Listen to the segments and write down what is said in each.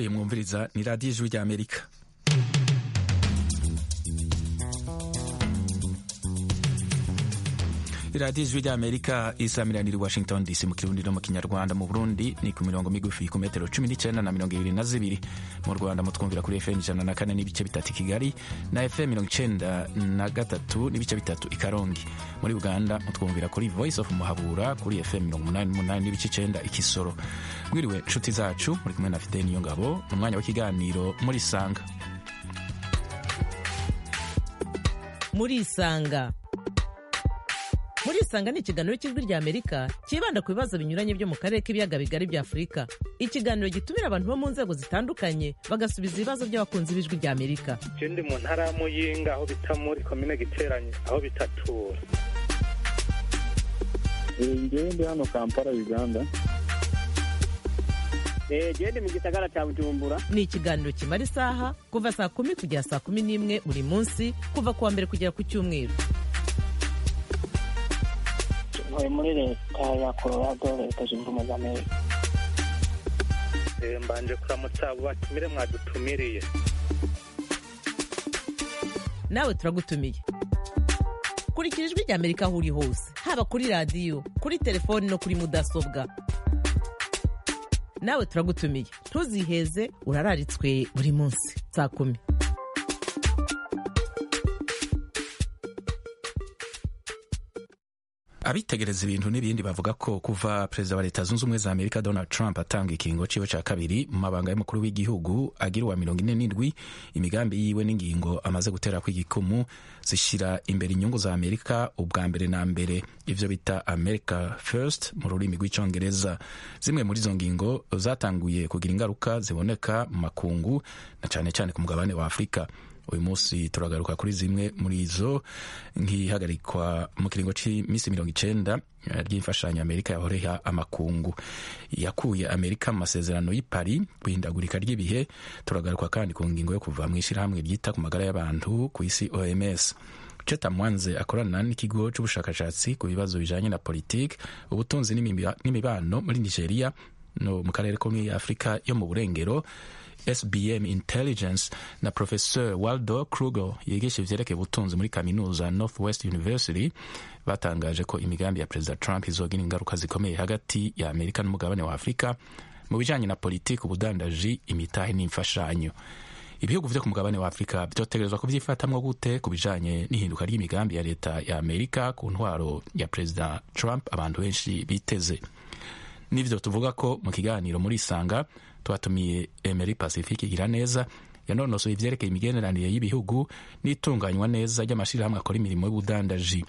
iyi mwumviriza ni radiyo ijwi rya amerika iradiyo ijwi rya amerika isamiraniye i washington dc mu kirundi no mu kinyarwanda mu burundi ni ku mirongo migufi ku metero cumi n'icyenda na mirongo ibiri na zibiri mu rwanda mutwumvira kuri fm ijana na kane n'ibice bitatu i kigali na fm mirongo icyenda na gatatu n'ibice bitatu i karongi muri uganda mutwumvira kuri voice of muhabura kuri fm mirongo umunani n'umunani n'ibice icyenda i kisoro mwiriwe inshuti zacu muri kumwe na fideni niyo ngabo ni umwanya w'ikiganiro muri sanga muri isanga muri isanga ni ikiganiro cy'ijwi rya amerika cyibanda ku bibazo binyuranye byo mu karere k'ibiyaga bigari bya afurika ikiganiro gitumira abantu bo mu nzego zitandukanye bagasubiza ibibazo by'abakunzi b'ijwi rya amerika je ndi mu ntara ya muyinga aho bita muri komine giteranye aho bitatura ngewe ndi hano kampala uganda gende mu gisagara cya bujumbura ni ikiganiro kimara isaha kuva saa kumi kugera saa kumi n'imwe buri munsi kuva ku wa mbere kugera ku cyumweru ntuye muri leta ya colorado leta zunze ubumwe za amerika Eh, mbanje kuramutsa abo batumire mwadutumiriye nawe turagutumiye kurikira ijwi rya amerika aho uri hose haba kuri radiyo kuri telefoni no kuri mudasobwa nawe turagutumiye ntuziheze urararitswe buri munsi saa kumi abitegereza ibintu n'ibindi bavuga ko kuva perezida wa leta zunze ubumwe za amerika donald trump atanga ikiringo ciwe ca kabiri mu mabanga y'umukuru w'igihugu agira uwa mirongo ine n'indwi imigambi yiwe n'ingingo amaze gutera kw'igikumu zishira imbere inyungu za amerika ubwa mbere na mbere ivyo bita america first mu rurimi rw'icongereza zimwe muri izo ngingo zatanguye kugira ingaruka ziboneka mu makungu na cane cane ku mugabane wa afurika uyu munsi turagaruka kuri zimwe muri izo nk'ihagarikwa mu kiringo cy'iminsi mirongo icenda ry'imfashanyo amerika yahoreha amakungu yakuye amerika mu masezerano y'i Paris guhindagurika ry'ibihe turagaruka kandi ku ngingo yo kuva mu ishyirahamwe ryita ku magara y'abantu ku isi oms Cheta Mwanze akorana n'ikigo c'ubushakashatsi ku bibazo bijanye na politiki ubutunzi n'imiba- n'imibano muri nigeria no mu karere ko muri afurika yo mu burengero SBM Intelligence na Professor Waldo Kruger yigisha ivyerekeye ubutunzi muri kaminuza Northwest University batangaje ko imigambi ya Perezida Trump izogira ingaruka zikomeye hagati ya Amerika n'umugabane wa Afurika mu bijanye na politiki, ubudandaji, imitahe n'imfashanyo. Ibihugu vyo ku mugabane wa Afurika vyotegerezwa kuvyifatamwo gute ku bijanye n'ihinduka ry'imigambi ya leta ya Amerika ku ntwaro ya Perezida Trump abantu benshi biteze. Nivyo tuvuga ko mu kiganiro muri Isanga twatumiye Emery Pacifique igira neza yanonosoye ivyerekeye imigenderanire y'ibihugu n'itunganywa neza ry'amashirahamwe akora imirimo y'ubudandaji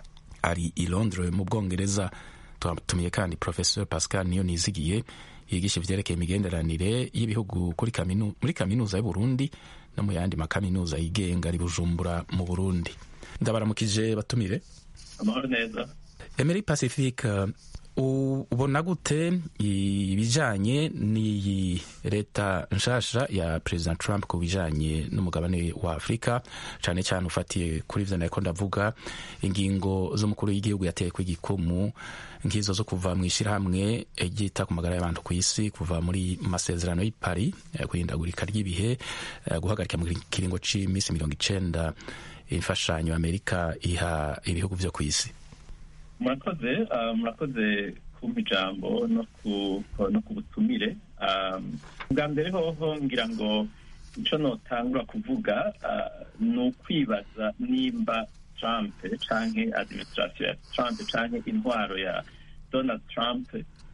ari i Londres mu Bwongereza twatumiye kandi Professor Pascal Niyo Nizigiye yigisha ivyerekeye imigenderanire y'ibihugu kuri kaminu, muri kaminuza y'u Burundi no mu yandi makaminuza yigenga ari Bujumbura mu Burundi ndabaramukije batumire amahoro neza Emery Pacifique uh, ubona gute ibijanye n'iyi leta nshasha ya President Trump ku bijanye n'umugabane wa Afurika cane cane ufatiye kuri ivyo nariko ndavuga ingingo z'umukuru w'igihugu yateye kw'igikumu nk'izo zo kuva mu ishirahamwe ryita ku magara y'abantu ku isi kuva muri masezerano y'i Paris eh, guhindagurika ry'ibihe eh, guhagarika mu kiringo c'iminsi mirongo icenda imfashanyo Amerika iha ibihugu vyo ku isi murakoze ah, murakoze kumpa ijambo no ku no ku butumire Ah, bwa mbere hoho ngira ngo ico notangura kuvuga ah, ni ukwibaza nimba trump canke administration ya trump canke intwaro ya donald trump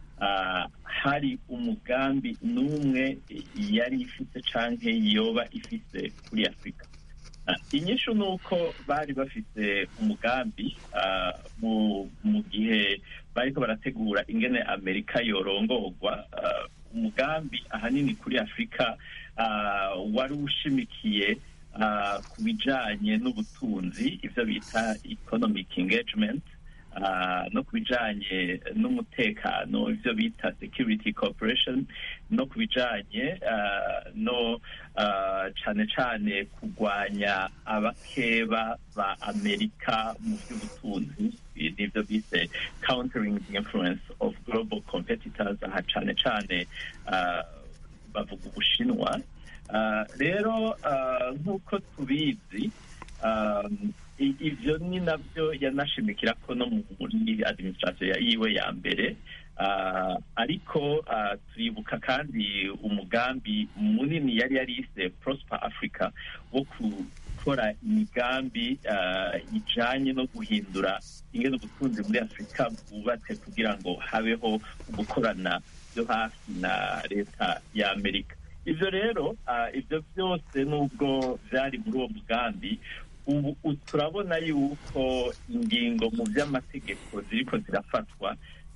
ah, hari umugambi n'umwe yari ifise canke yoba ifise kuri afurika Ah, inyishu ni uko bari bafite umugambi ah, mu mu gihe bariko barategura ingene amerika yorongorwa ah, umugambi ahanini kuri afurika ah, wari ushimikiye ah, ku bijanye n'ubutunzi ivyo bita economic engagement ah, no ku bijanye n'umutekano ivyo bita security cooperation no ku bijanye ah, no ah, cane cane kurwanya abakeba ba amerika mu by'ubutunzi nivyo bise countering the influence of global competitors aha cane cane ah, bavuga ubushinwa Ah, rero ah, nk'uko tubizi ah, i- ivyo ni navyo yanashimikira ko no muri administration ya- yiwe ya mbere Ah, ariko ah, turibuka kandi umugambi munini yari yarise prosper africa wo gukora imigambi ah, ijanye no guhindura ingene ubutunzi muri afurika bwubatse kugira ngo habeho gukorana byo hafi na leta ya amerika ivyo rero ah, ivyo byose nubwo vyari muri uwo mugambi ubu u- turabona yuko ingingo mu vy'amategeko ziriko zirafatwa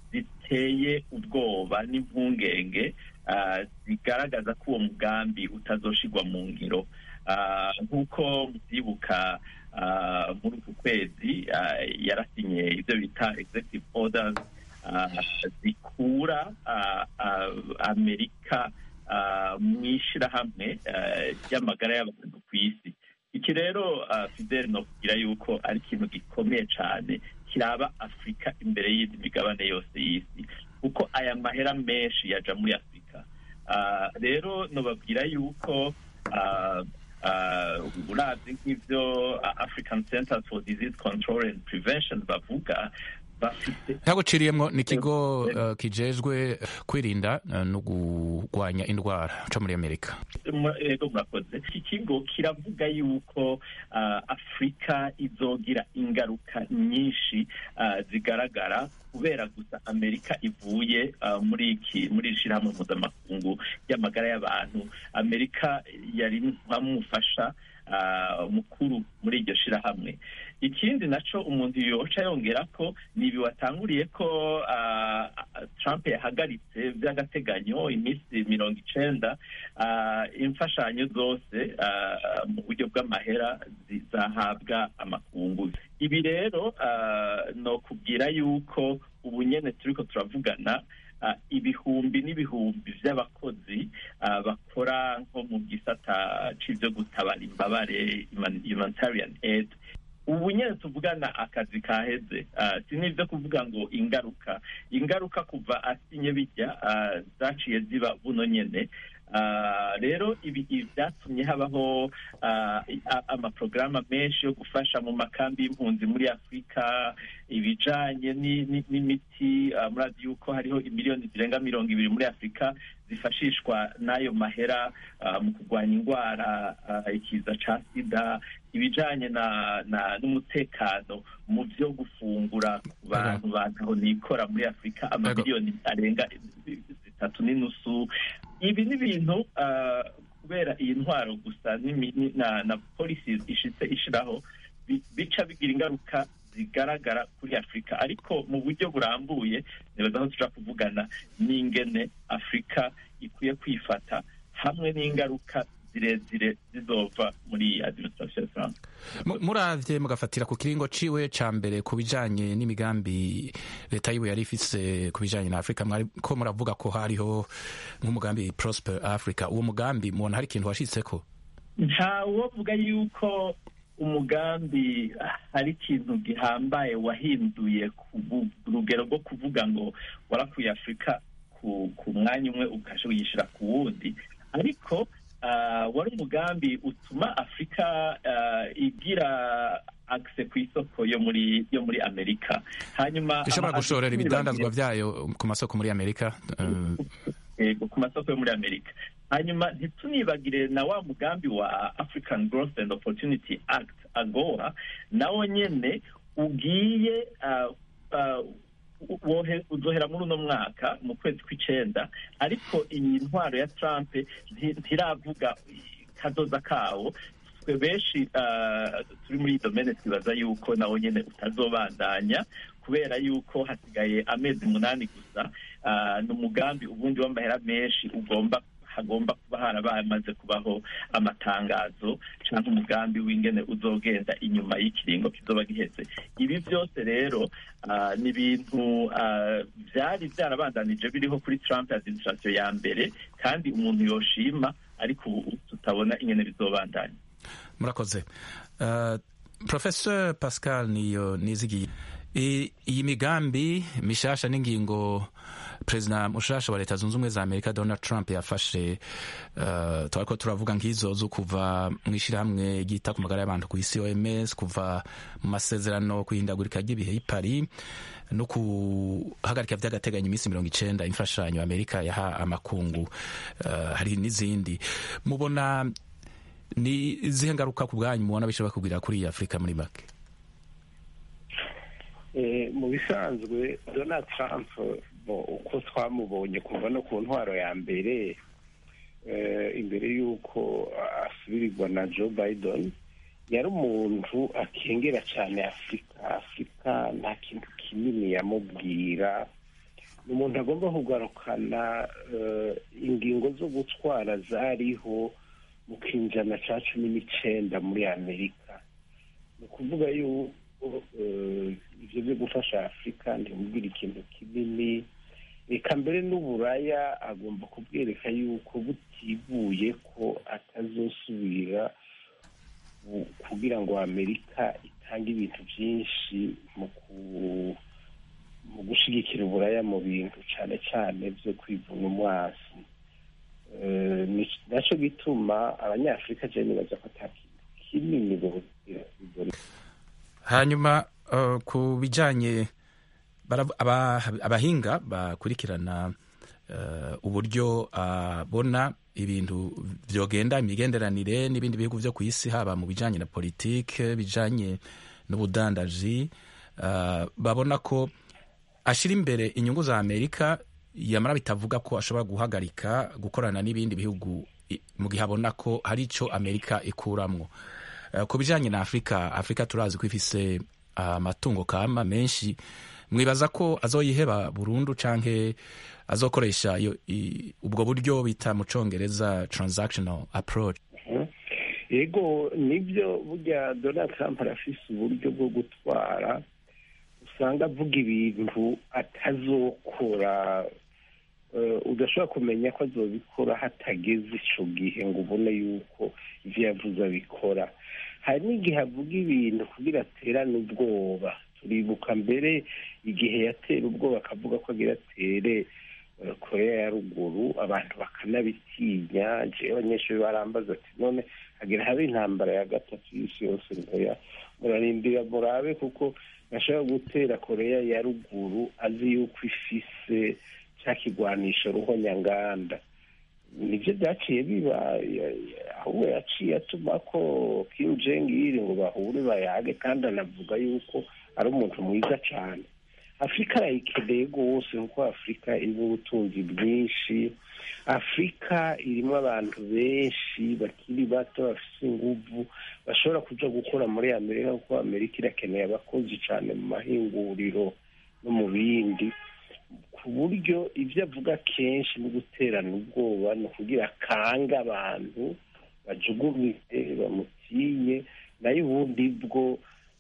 ziteye ubwoba n'impungenge ah, zigaragaza ko uwo mugambi utazoshirwa mu ngiro Ah, nk'uko muvyibuka ah, muri uku kwezi ah, yarasinye ivyo bita executive orders ah, zikura ah, ah, amerika ah, mu ishirahamwe ah, ry'amagara y'abantu ku isi iki rero ah, fidel nokugira yuko ari ikintu gikomeye cane kiraba afurika imbere y'indi migabane yose y'isi kuko aya mahera menshi yaja muri afurika Ah, rero nobabwira yuko ah, ah, uravye nk'ivyo ah, african centers for disease control and prevention bavuga bafite ntaguciriyemwo ni ikigo uh, kijejwe kwirinda uh, no kurwanya indwara co muri amerika Mu- ego murakoze iki kigo kiravuga yuko ah, afurika izogira ingaruka nyinshi ah, zigaragara kubera gusa amerika ivuye ah, muri iki muri iri shirahamwe mpuzamakungu ry'amagara y'abantu amerika yari nk'amufasha ah, mukuru muri iryo shirahamwe ikindi naco umuntu yoca yongera ko ni ibi watanguriye ko ah, trump yahagaritse by'agateganyo iminsi mirongo icenda ah, imfashanyo zose ah, mu buryo bw'amahera zizahabwa amakungu ibi rero ah, no kubwira yuko ubu nyene turiko turavugana ah, ibihumbi n'ibihumbi vy'abakozi ah, bakora nko mu gisata c'ivyo gutabara imbabare human- humanitarian aid ubu nyene tuvugana akazi kaheze Ah, si n'ivyo kuvuga ngo ingaruka ingaruka kuva asinye bijya ah, zaciye ziba buno nyene Ah, rero ibi ibi vyatumye habaho ah, i- a- amaporogaramu menshi yo gufasha mu makambi y'impunzi muri afurika ibijanye ni- ni- n'imiti ah, murazi yuko hariho imiliyoni zirenga mirongo ibiri muri afurika zifashishwa n'ayo mahera ah, mu kurwanya indwara ah, ikiza ca sida ibijanye na na n'umutekano mu vyo gufungura ku bantu bantaho nikora muri afurika amamiliyoni arenga zitatu n'inusu ibi ni ibintu ah, kubera iyi ntwaro gusa n'imi- ni- na na policies ishitse ishiraho bi- bica bigira ingaruka zigaragara kuri afurika ariko mu buryo burambuye nibaza aho tuja kuvugana n'ingene afurika ikwiye kwifata hamwe n'ingaruka zirezire zizova muri iyi administration ya Trump Mu- muravye mugafatira ku kiringo ciwe ca mbere ku bijanye n'imigambi leta yiwe yari ifise ku bijanye na afurika mwariko muravuga ko hariho nk'umugambi prosper africa uwo mugambi mubona hari ikintu washitseko ntawovuga yuko umugambi hari ikintu gihambaye wahinduye ku bu- rugero rwo kuvuga ngo warakuye afurika ku ku mwanya umwe ukasha uyishira ku wundi ariko ah, wari umugambi utuma afurika ah, igira akse ku isoko yo muri yo muri amerika hanyuma ishobora ama- gushorera abatumire ibidandazwa bagiye- vyayo ku masoko muri amerika eh, yego ku masoko yo muri amerika hanyuma ntitunibagire na wa mugambi wa african growth and opportunity act agoa nawo nyene ugiye uh, uh, wohe- uzohera muri uno mwaka mu kwezi kw'icenda ariko iyi ntwaro ya trump nti- ntiravuga kazoza kawo twe benshi uh, turi muri iyi domene twibaza yuko nawo nyene utazobandanya kubera yuko hasigaye amezi umunani gusa ah, ni umugambi ubundi w'amahera menshi ugomba hagomba kuba harabamaze kubaho amatangazo cyangwa umugambi w'ingene uzogenda inyuma y'ikiringo kizoba giheze ibi byose rero ah, ni ibintu ah, byari byarabandanije biriho kuri trump administration ya mbere kandi umuntu yoshima ariko ubu tutabona ingene bizobandanya murakoze uh, professor pascal niyo nizigiye I- iyi migambi mishasha n'ingingo perezida mushasha wa leta zunze ubumwe za amerika donald trump yafashe uh, twariko turavuga nk'izo zo kuva mu ishyirahamwe ryita ku magara y'abantu ku isi oms kuva mu masezerano kuhindagurika ry'ibihe i paris no guhagarika vy'agateganyo iminsi mirongo icenda imfashanyo amerika yaha amakungu uh, hari n'izindi mubona ni izihe ngaruka ku bwanyu mubona bishobora kugira kuri iyi afurika muri make Eh, mu bisanzwe donald trump bo, uko twamubonye kuva no ku ntwaro ya mbere eh, imbere y'uko asubirirwa na joe biden yari umuntu akengera cyane afurika afurika nta kintu kinini yamubwira ni umuntu agomba kugarukana eh, ingingo zo gutwara zariho mu kinjana cya cumi n'icenda muri amerika ni ukuvuga yuko eh, ivyo byo gufasha afurika ntimubwire ikintu kinini reka mbere n'uburaya agomba kubwereka yuko butibuye ko atazosubira ku- kugira ngo amerika itange ibintu byinshi mu ku- mu gushigikira uburaya mu bintu cyane cyane byo kwivuna umwasi Eh, ni- naco gituma abanyafurika je nibaza ko ata kintu kinini bogira bibona hanyuma uh, ku bijanye barav- aba- abahinga bakurikirana uh, uburyo abona ibintu vyogenda imigenderanire n'ibindi bihugu vyo ku isi haba mu bijanye na politike bijanye n'ubudandaji uh, babona ko ashira imbere inyungu za amerika yamara bitavuga ko ashobora guhagarika gukorana n'ibindi bihugu i- mu gihe abona ko hari ico amerika ikuramwo Eh, ku bijanye na afurika afurika turazi ko ifise amatungo kama menshi mwibaza ko azoyiheba burundu canke azokoresha iyo i- ubwo buryo bita mu congereza transactional approach yego nibyo burya donald trump arafise uburyo bwo gutwara usanga avuga ibintu atazokora eh, udashobora kumenya ko azobikora hatageze ico gihe ngo ubone yuko ivyo yavuze abikora hari n'igihe avuga ibintu kugira aterane ubwoba turibuka mbere igihe yatera ubwoba akavuga ko agira atere eh, korea ya ruguru abantu bakanabitinya jewe abanyeshuri barambaza ati none hagira habe intambara ya gatatu y'isi yose ntoya murarindira murabe kuko ashobora gutera korea ya ruguru azi yuko ifise cya kigwanisho ruhonyanganda nibyo byaciye biba ya- ya- ahubwo yaciye atuma ko kim jong il ngo bahure bayage kandi anavuga yuko ari umuntu mwiza cyane afurika arayikeneye rwose kuko afurika irimo ubutunzi bwinshi afurika irimo abantu benshi bakiri bato bafite inguvu bashobora kuja gukora muri amerika kuko amerika irakeneye abakozi cyane mu mahinguriro no mu bindi ku buryo ibyo avuga kenshi no guterana ubwoba ni ukugira akange abantu bajugumire bamutinye nayo ubundi bwo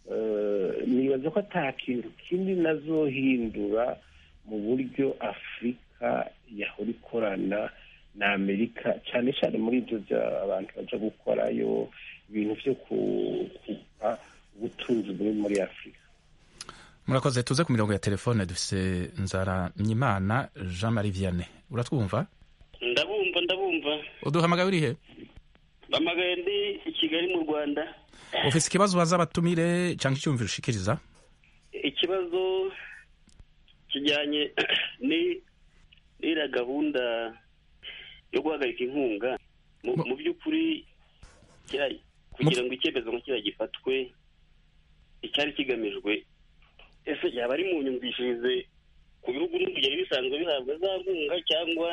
eh, nibaza ko ata kintu kindi nazohindura mu buryo afurika yahora ikorana na amerika cyane cyane muri ibyo bya abantu baja gukorayo ibintu byo ku- kuba ubutunzi buri muri afurika murakoze tuze ku mirongo ya telefone dufise nzara nyimana jean marie vianney uratwumva ndabumva ndabumva uduhamagaye urihe bamagaye ndi i kigali mu rwanda ufise ikibazo baza abatumire canke icyumviro ushikiriza ikibazo kijyanye ni n'iriya gahunda yo guhagarika inkunga mu Mu- mu by'ukuri kiriya- kugira ngo icyemezo nka kiriya gifatwe icyari kigamijwe ese yaba ari mu nyumvishirize ku bihugu n'urugero bisanzwe bihabwa za nkunga cyangwa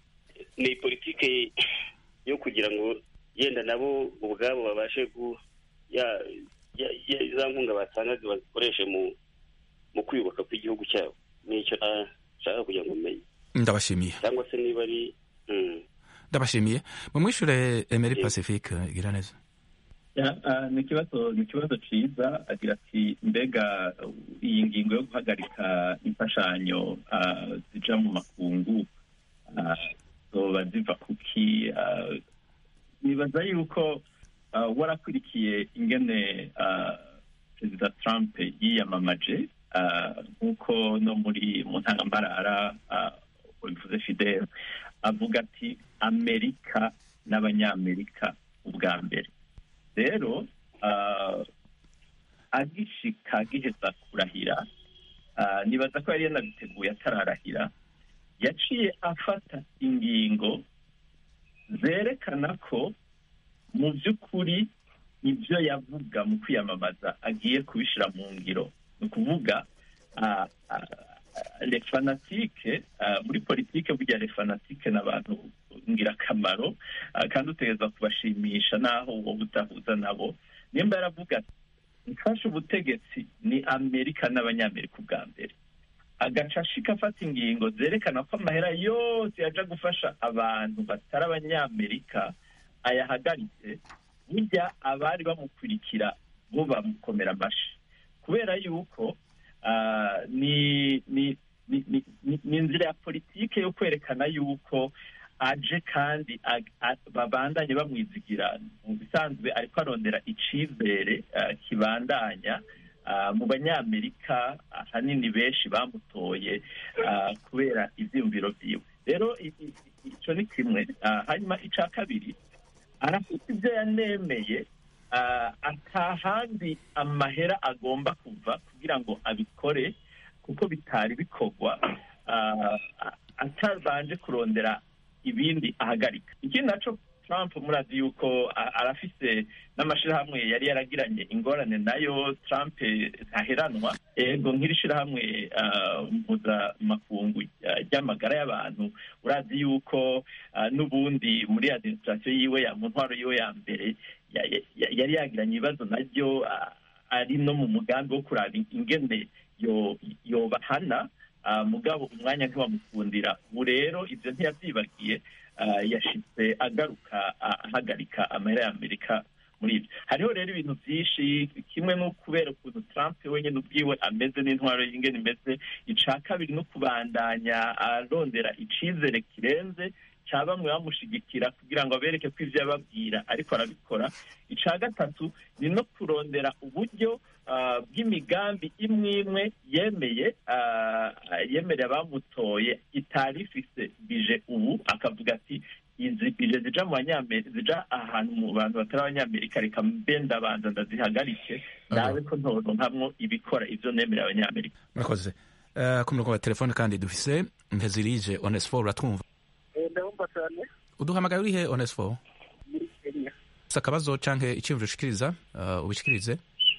ni politike yo kugira ngo yenda nabo ubwabo babashe ku ya- ya- ya- za nkunga batangaga bazikoreshe mu mu kwiyubaka kw'igihugu cyabo nicyo nashaka kugira ngo umenye ndabashimiye cyangwa se niba ari mm. ndabashimiye mumwishure emery Yego. pacifique gira neza Ya, ah, ni ikibazo ni ikibazo ciza agira ati mbega uh, iyi ngingo yo guhagarika imfashanyo ah, zija mu makungu ah, zoba ziva kuki ah, nibaza yuko ah, warakurikiye ingene ah, perezida trump yiyamamaje nk'uko no muri mu ntangambarara bivuze fidel avuga ati amerika n'abanyamerika ubwa mbere rero agishika agiheza kurahira nibaza ko yari yanabiteguye atararahira yaciye afata ingingo zerekana ko mu by'ukuri ibyo yavuga mu kwiyamamaza agiye kubishyira mu ngiro ni ukuvuga refanatike muri politike burya refanatike ni abantu ngirakamaro kandi utegereza kubashimisha n'aho wowe utahuza nabo nimba yaravuga ati mfashe ubutegetsi ni amerika n'abanyamerika ubwa mbere agaca ashika afata ingingo zerekana ko amahera yose yaja gufasha abantu batari abanyamerika ayahagaritse burya abari bamukurikira bo bamukomera amashi kubera yuko ni ni ni inzira ya politike yo kwerekana yuko aje kandi babandanye bamwizigira mu bisanzwe ariko arondera icizere kibandanya mu banyamerika ahanini benshi bamutoye kubera ibyiyumviro byiwe rero icyo ni kimwe hanyuma icya kabiri arafite ibyo yanemeye atahandi amahera agomba kuva kugira ngo abikore kuko bitari bikorwa atabanje kurondera ibindi ahagarika ikindi naco trump murazi yuko arafise n'amashirahamwe yari yaragiranye ingorane nayo trump ntaheranwa ego nk'iri shirahamwe mpuzamakungu ry'amagara y'abantu urazi yuko n'ubundi muri administration yiwe mu ntwaro yiwe ya mbere yari yagiranye ibibazo naryo ari no mu mugambi wo kuraba ingene yobahana mugabo umwanya ntiwamukundira ubu rero ibyo ntiyabyibagiye yashitse agaruka ahagarika amahera y'amerika muri ibyo hariho rero ibintu byinshi kimwe no kubera ukuntu trump wenyine ubwiwe ameze n'intwaro y'ingene imeze ica kabiri no kubandanya arondera icizere kirenze cya bamwe bamushigikira kugira ngo abereke ko ibyo yababwira ariko arabikora icya gatatu ni no kurondera uburyo bw'imigambi imwe imwe yemeye yemerera abamutoye itari ifise bije ubu akavuga ati izi bije zija mu banyamerika zija ahantu mu bantu batari abanyamerika reka mbe ndabanza ndazihagarike nawe ko ntoronkamwo ibikora ivyo nemerera abanyamerika murakoze ku murongo wa telefone kandi dufise ntezirije onesfo uratwumva ndabumva cyane uduhamagaye urihe onesfo muri kenya si akabazo canke iciyumviro ushikiriza ubishikirize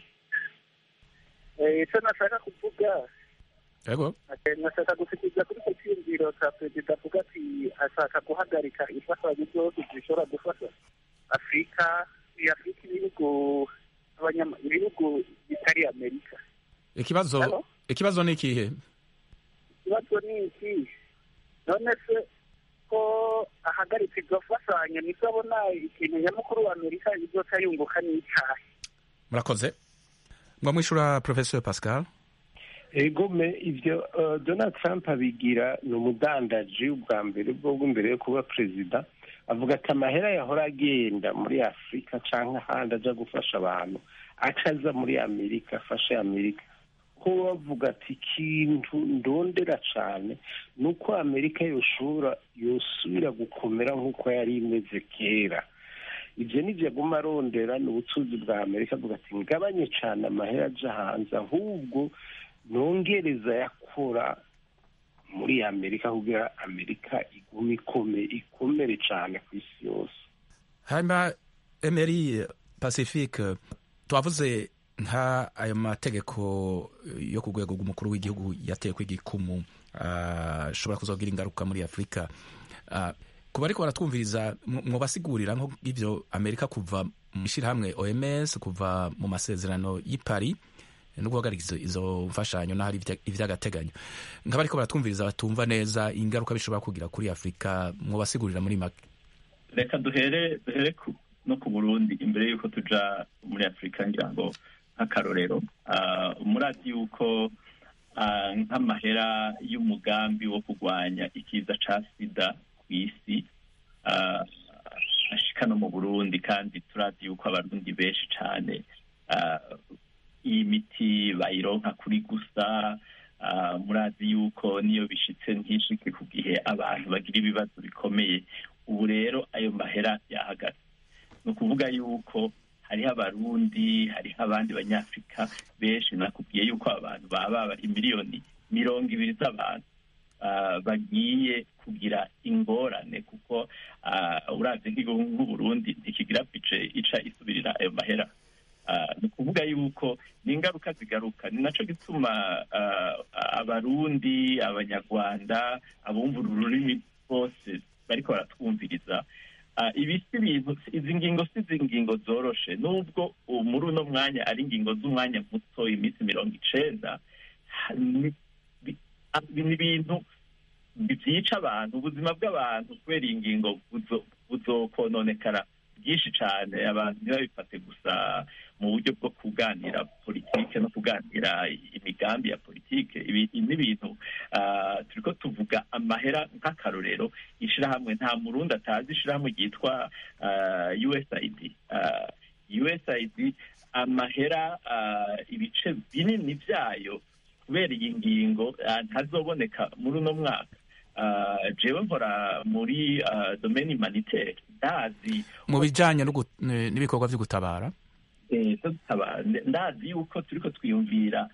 icyo nashaka kuvuga yego nashaka gushikiriza kuri icyo cyiyumviro cya perezida avuga ati ashaka guhagarika imfashanyo zose zishobora gufasha afurika afurika ibihugu ibihugu bitari amerika ikibazo ikibazo ni ikihe ikibazo ni iki none se ko ahagaritse izo mfashanyo nibwo abona ikintu nyamukuru wa amerika izoca yunguka n'icyaha murakoze ngo mwishura professor pascal egome ibyo donald trump abigira ni umudandaji ubwa mbere bwo mbere yo kuba perezida avuga ati amahera yahora agenda muri afurika cyangwa ahandi ajya gufasha abantu acaza muri amerika afashe amerika ko bavuga ati ikintu ndondera cyane ni uko amerika yoshobora yosubira gukomera nk'uko yari imeze kera ibyo nibyo aguma arondera ni ubucuruzi bwa amerika avuga ati ngabanye cyane amahera aja hanze ahubwo nongereza yakora muri amerika kugira amerika igume ikome ikomere cyane ku isi yose hanyuma emeri pacifique twavuze nka ayo mategeko yo ku rwego rw'umukuru w'igihugu yateye kw'igikumu ashobora kuzagira ingaruka muri afurika kuba ariko baratwumviriza mwabasigurira nk'ibyo amerika kuva mu ishyirahamwe oms kuva mu masezerano y'i paris no guhagarika izo mfashanyo n'ahari iby'agateganyo nk'aba ariko baratwumviriza batumva neza ingaruka bishobora kugira kuri afurika mwabasigurira muri make reka duhere duhere no ku burundi imbere y'uko tuja muri afurika ngira ngo nk'akarorero murazi yuko nk'amahera y'umugambi wo kurwanya ikiza ca sida ku isi ashika no mu burundi kandi turazi yuko abarundi benshi cane iyi miti bayironka kuri gusa ah, murazi yuko niyo bishitse ntishike ku gihe abantu bagira ibibazo bikomeye ubu rero ayo mahera yahagaze ni ukuvuga yuko hariho abarundi hariho abandi banyafurika benshi nakubwiye yuko abantu baba bari miliyoni mirongo ibiri z'abantu ah, bagiye kugira ingorane kuko ah, uravye nk'igihugu nk'uburundi ntikigira bije ica isubirira ayo mahera Ah, ni ukuvuga yuko ni ingaruka zigaruka ni naco gituma ah, abarundi abanyarwanda abumva ururimi bose bariko baratwumviriza Ah, ibi si ibintu izi ngingo si izi ngingo zoroshe nubwo ubu muri uno mwanya ari ingingo z'umwanya muto iminsi mirongo icenda ha- ni bi- ah, ni ibintu byica abantu ubuzima bw'abantu kubera iyi ngingo buzo- buzokononekara byinshi cyane abantu ntibabifate gusa mu buryo bwo kuganira politike no kuganira imigambi ya politike ibi ni ibintu ah, turiko tuvuga amahera nk'akarorero ishirahamwe nta murundi atazi ishirahamwe ryitwa ah, usaid Ah, usaid amahera ah, ibice binini byayo kubera iyi ngingo ah, ntazoboneka muri uno mwaka Ah, jewe nkora muri ah, domaine humanitaire ndazi mu bijanye no gu- eh, n'ibikorwa vyo gutabara eh, zo gutaba- ndazi yuko turiko twiyumvira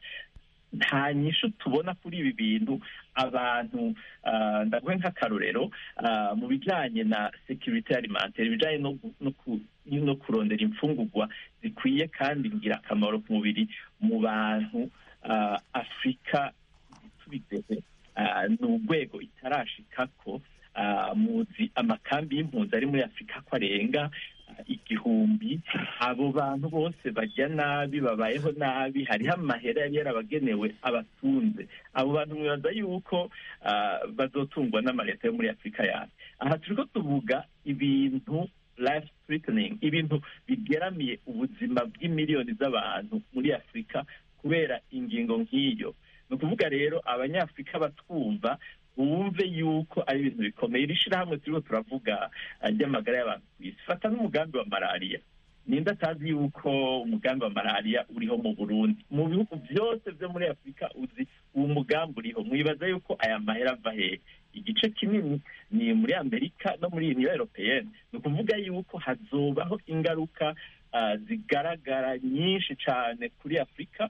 nta nyishu tubona kuri ibi bintu abantu ah, ndaguhe nk'akarorero ah, mu bijanye na security alimentaire ibijanye no gu- no ku- no kurondera imfungurwa zikwiye kandi ngirakamaro ku mubiri mu bantu ah, afurika tubigehe ah, ni urwego itarashikako ah, muzi amakambi y'impunzi ari muri afurika ko arenga ah, igihumbi abo bantu bose barya nabi babayeho nabi hariho amahera yari yarabagenewe abatunze abo bantu mwibaza yuko ah, bazotungwa n'amaleta yo muri afurika yacu aha turiko tuvuga ibintu life threatening ibintu bigeramiye ubuzima bw'imiliyoni z'abantu muri afurika kubera ingingo nk'iyo ni ukuvuga rero abanyafurika batwumva bumve yuko ari ibintu bikomeye iri shirahamwe turiko turavuga ah, ry'amagara y'abantu ku isi fata n'umugambi wa malariya ninde atazi yuko umugambi wa malariya uriho mu burundi mu bihugu byose byo muri afurika uzi uwo mugambi uriho mwibaza yuko aya mahera ava hehe igice kinini ni muri amerika no muri uniyo europeyene ni ukuvuga yuko hazobaho ingaruka ah, zigaragara nyinshi cyane kuri afurika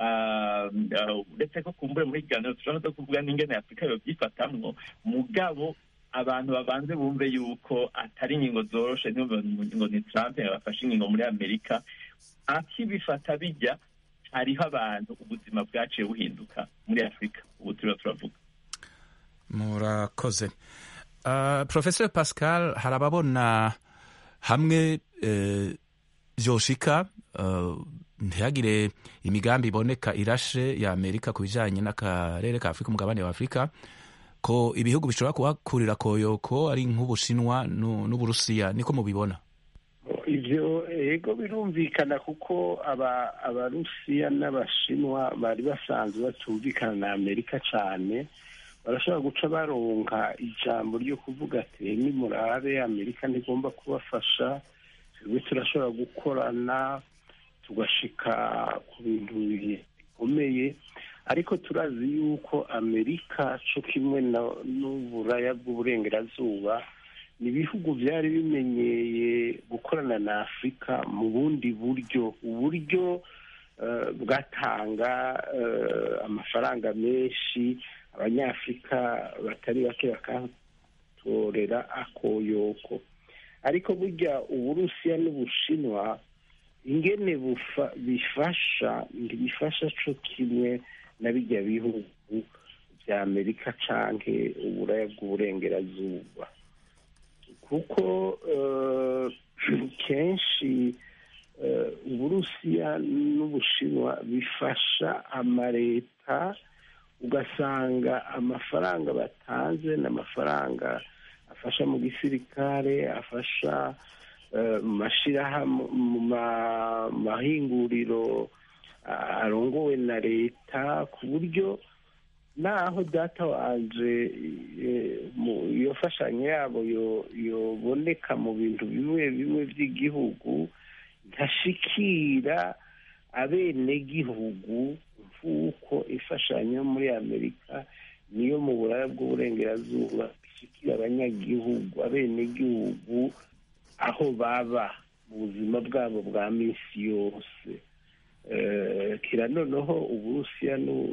Ah, ah, uretse ko kumbure muri kiganiro turashobora no kuvuga n'ingene afurika yobyifatamwo mugabo abantu babanze bumve yuko atari ingingo zoroshe ntibumve ngo ni trump bafashe ingingo muri amerika akibifata bijya hariho abantu ubuzima bwaciye buhinduka muri afurika ubu turiho turavuga murakoze uh, professor pascal hari ababona hamwe eh, vyoshika uh, ntihagire imigambi iboneka irashe ya amerika ku bijanye n'akarere ka afurika umugabane wa afurika ko ibihugu bishobora kuhakurira koyoko ari nk'ubushinwa nu- n'uburusiya niko mubibona ivyo ego birumvikana kuko aba abarusiya n'abashinwa bari basanzwe batumvikana na amerika cane barashobora guca baronka ijambo ryo kuvuga ati nimurabe amerika ntigomba kubafasha twebwe turashobora gukorana tugashika ku bintu bikomeye ariko turazi yuko amerika co kimwe na- n'uburaya bw'uburengerazuba ni ibihugu byari bimenyeye gukorana na afurika mu bundi buryo uburyo eh, bwatanga eh, amafaranga menshi abanyafurika batari bake bakatorera akoyoko ariko burya uburusiya n'ubushinwa ingene bufa- bifasha ntibifasha co kimwe na bijya bihugu bya amerika canke uburaya bw'uburengerazuba kuko eh, kenshi eh, uburusiya n'ubushinwa bifasha amaleta ugasanga amafaranga batanze ni amafaranga afasha mu gisirikare afasha eh, mu mashirahamwe mu ma- mahinguriro ah, arongowe na leta ku buryo naho data wanje eh, mu- iyo mfashanyo yabo yo- yoboneka mu bintu bimwe bimwe by'igihugu ntashikira abenegihugu nk'uko imfashanyo muri amerika niyo mu buraya bw'uburengerazuba ishikira abanyagihugu abenegihugu aho baba mu buzima bwabo bwa minsi yose kira noneho uburusiya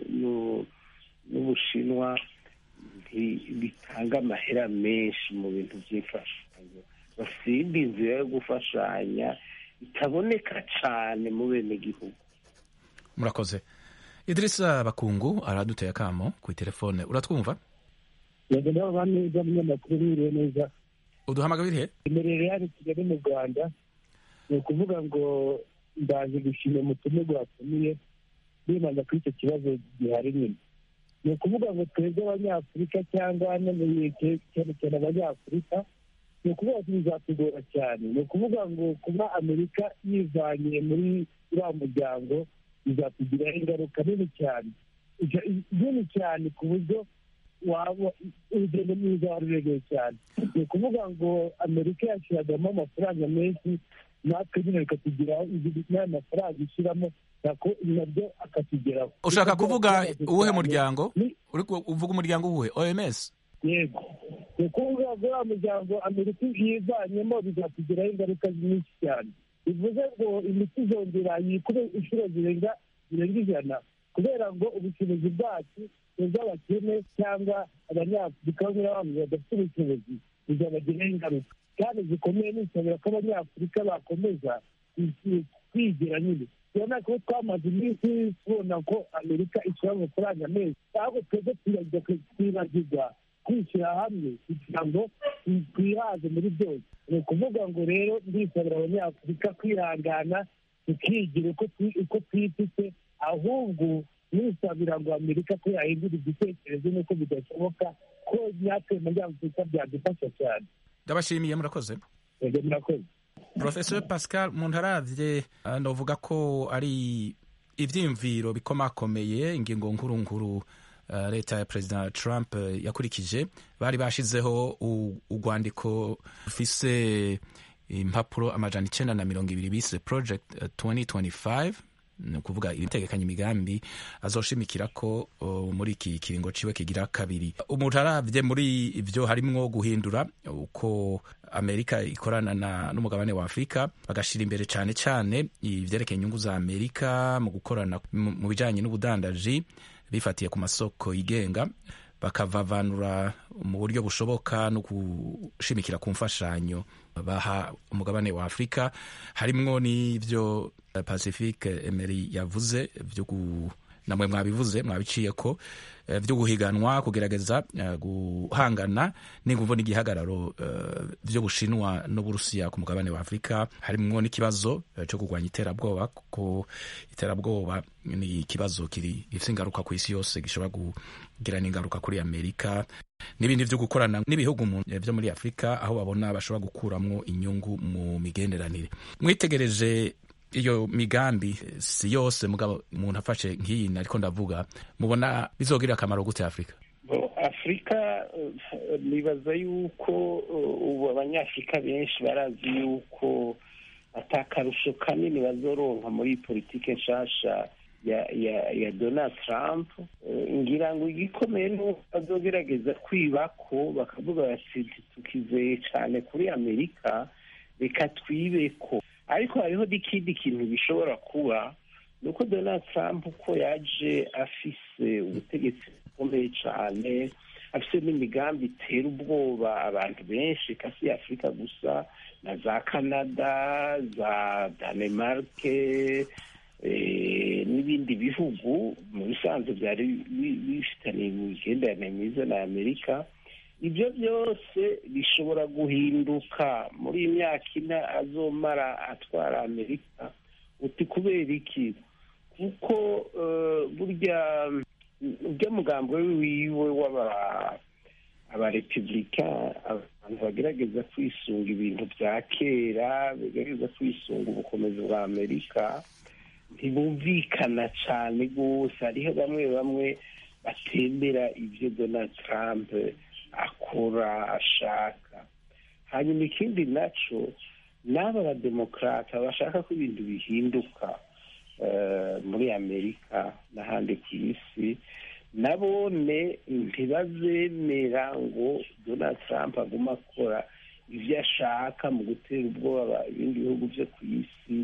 n'ubushinwa bitanga amahera menshi mu bintu by'imfashanyo basimba inzira yo gufashanya itaboneka cyane mu benegihugu murakoze idirisa bakungu araduteye akamo ku telefone uratwumva yego ndabona neza umunyamakuru wiriwe neza uduhamagara irihe imerere hano kigali mu rwanda ni ukuvuga ngo ndaje gushima umutumirwa watumiye bibanza kuri icyo kibazo gihari nyine ni ukuvuga ngo twebwe abanyafurika cyangwa cyane cyane abanyafurika ni ukuvuga ngo bizatugora cyane ni ukuvuga ngo kuba amerika yivanye muri uriya muryango bizatugiraho ingaruka nini cyane nini cyane ku buryo waba urugendo mwiza wari uregeye cyane ni ukuvuga ngo amerika yashyiragamo amafaranga menshi natwe nyine bikatugeraho n'ayo mafaranga ishyiramo nabyo akatugeraho ushaka kuvuga uwuhe muryango uvuga umuryango uwuhe oms yego ni ukuvuga ngo uriya muryango amerika yivanyemo bizatugiraho ingaruka nyinshi cyane bivuze ngo imiti izongera yikube inshuro zirenga zirenga ijana kubera ngo ubushobozi bwacu ubw'abakene cyangwa abanyafurika bamwe na bamwe badafite ubushobozi bizabagiraho ingaruka kandi zikomeye nisabira ko abanyafurika bakomeza kwigira nyine tubona ko twamaze iminsi tubona ko amerika ishyira amafaranga menshi ahubwo twebwe twibagirwa kwishyira hamwe kugira ngo twihaze muri byose ni ukuvuga ngo rero ndisabira abanyafurika kwihangana tukigira uko twifite ahubwo nisabira ngo amerika ko yahindura igitekerezo n'uko bidashoboka ko natwe muri afurika byadufasha cyane ndabashimiye murakoze yego murakoze professor pascal umuntu aravye ndavuga ko ari ivyiyumviro bikomakomeye ingingo nkuru nkuru uh, leta ya president trump uh, yakurikije bari bashizeho urwandiko rufise impapuro amajana icenda na mirongo ibiri bise project uh, 2025 ni ukuvuga ibitegekanya imigambi azoshimikira ko uh, muri iki kiringo ciwe kigira kabiri umuntu aravye muri ivyo harimwo guhindura uko amerika ikorana n'umugabane wa afurika bagashira imbere cane cane ivyerekeye inyungu za amerika mu gukorana mu bijanye n'ubudandaji bifatiye ku masoko yigenga bakavavanura mu buryo bushoboka no gushimikira ku mfashanyo baha umugabane wa afurika harimwo n'ivyo pacifique emery yavuze vyo namwe mwabivuze mwabiciye ko vyo guhiganwa kugerageza guhangana n'inguvu n'igihagararo vyo bushinwa n'uburusiya ku mugabane wa afurika harimwo n'ikibazo co kurwanya iterabwoba kuko iterabwoba ni ikibazo kiri gifite ingaruka ku isi yose gishobora kugira n'ingaruka kuri amerika n'ibindi vyo gukorana n'ibihugu vyo muri afurika aho babona bashobora gukuramwo inyungu mu migenderanire mwitegereje iyo migambi si yose mugabo umuntu afashe nk'iyi ariko ndavuga mubona bizogirira akamaro gute afurika afurika nibaza yuko ubu abanyafurika benshi barazi yuko atakarusho kanini bazoronka muri politike nshasha ya ya ya donald trump ngira ngo igikomeye nuko bazogerageza kwibako bakavuga bati tukizeye cyane kuri amerika reka twibeko ariko hariho n'ikindi kintu bishobora kuba ni uko donald trump uko yaje afise ubutegetsi bukomeye cyane afise n'imigambi itera ubwoba abantu benshi kasi afurika gusa na za canada za danemarke n'ibindi bihugu mu bisanzwe byari bifitaniye imigenderanire myiza na amerika ibyo byose bishobora guhinduka muri iyi myaka ine azomara atwara amerika uti kubera iki kuko burya burya mugambo wiwe w'aba abarepubulika abantu bagerageza kwisunga ibintu bya kera bagerageza kwisunga ubukomezi bwa amerika ntibumvikana cyane rwose hariho bamwe bamwe batemera ibyo donald trump akora ashaka hanyuma ikindi nacyo n'aba bademokarata bashaka ko ibintu bihinduka muri amerika n'ahandi ku isi nabone ntibazemera ngo donald trump aguma akora ibyo ashaka mu gutera ubwoba ibindi bihugu byo ku isi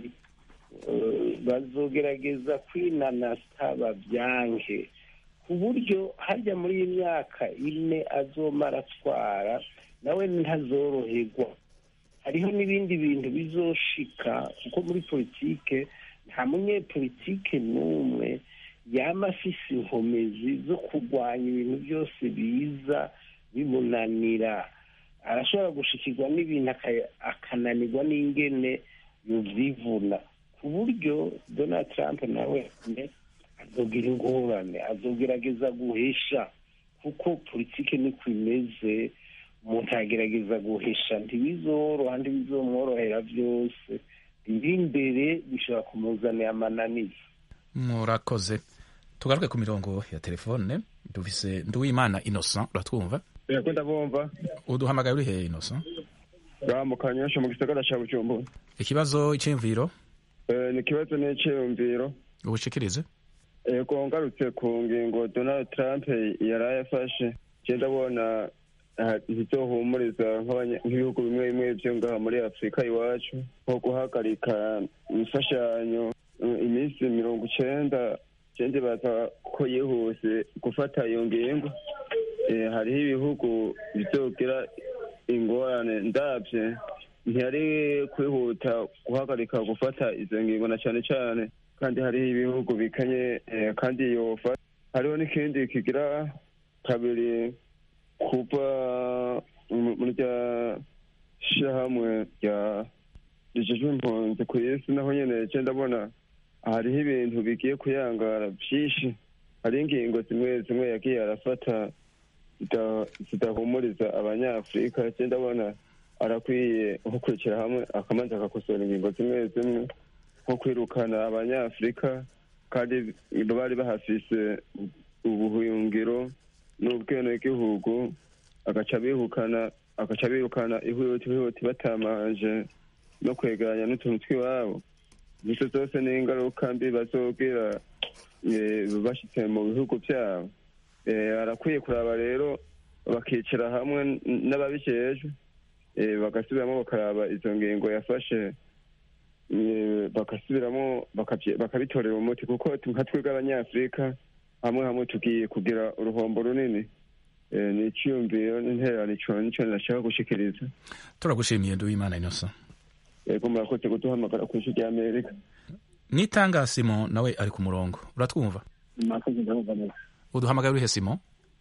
bazogerageza kwinanasa babyange ku buryo hajya muri iyi myaka ine azomara atwara nawe ntazoroherwa hariho n'ibindi bintu bizoshika kuko muri politike nta munyepolitike n'umwe yaba afise inkomezi zo kurwanya ibintu byose biza bimunanira arashobora gushikirwa n'ibintu akananirwa n'ingene yuvyivuna ku buryo donald trump nawe azogira ingorane azogerageza guhisha kuko politike niko imeze umuntu agerageza guhisha ntibizoroha ntibizomworohera byose biri imbere bishobora kumuzanira amananiza murakoze tugaruke ku mirongo ya telefone dufise nduwimana innocent uratwumva yego ndabumva uduhamagaye uri hehe innocent mu kanyosha mu gisagara ca bujumbura ikibazo iciyumviro ni ikibazo n'iciyumviro ubushikirize yego ngarutse ku ngingo donald trump yaraye afashe je ndabona ntizohumuriza nk'ibihugu bimwe bimwe vyo ngaha muri afurika iwacu nko guhagarika imfashanyo iminsi mirongo icenda cende baza ko yihuse gufata iyo ngingo hariho ibihugu bizogira ingorane ndavye ntiyari kwihuta guhagarika gufata izo ngingo na cane cane kandi hariho ibihugu bikanye kandi yofa hariho n'ikindi kigira kabiri kuva muri rya shirahamwe rya rijejwe impunzi ku isi naho nyene je ndabona hariho ibintu bigiye kuyangara vyinshi hariho ingingo zimwe zimwe yagiye arafata zidahumuriza abanyafurika je ndabona arakwiye nko kwicara hamwe akamanza agakosora ingingo zimwe zimwe nko kwirukana abanyafurika kandi bari bahafise ubuhungiro n'ubwenegihugu agaca bihukana agaca birukana ihuti ihuti batamanje no kwegeranya n'utuntu tw'iwabo izo zose ni ingaruka mbi bazogira bashitse mu bihugu vyabo arakwiye kuraba rero bakicara hamwe n'ababijejwe bagasubiramo bakaraba izo ngingo yafashe bagasubiramo bakabitorera umuti kuko nka twebwe abanyafurika hamwe hamwe tugiye kugira uruhombo runini ni icyiyumviro n'intererano ico nico nashaka gushikiriza turagushimiye nduwimana innocent yego murakoze kuduhamagara ku isi rya amerika nitanga simo nawe ari ku murongo uratwumva murakoze ndabumva neza uduhamagaye urihe simo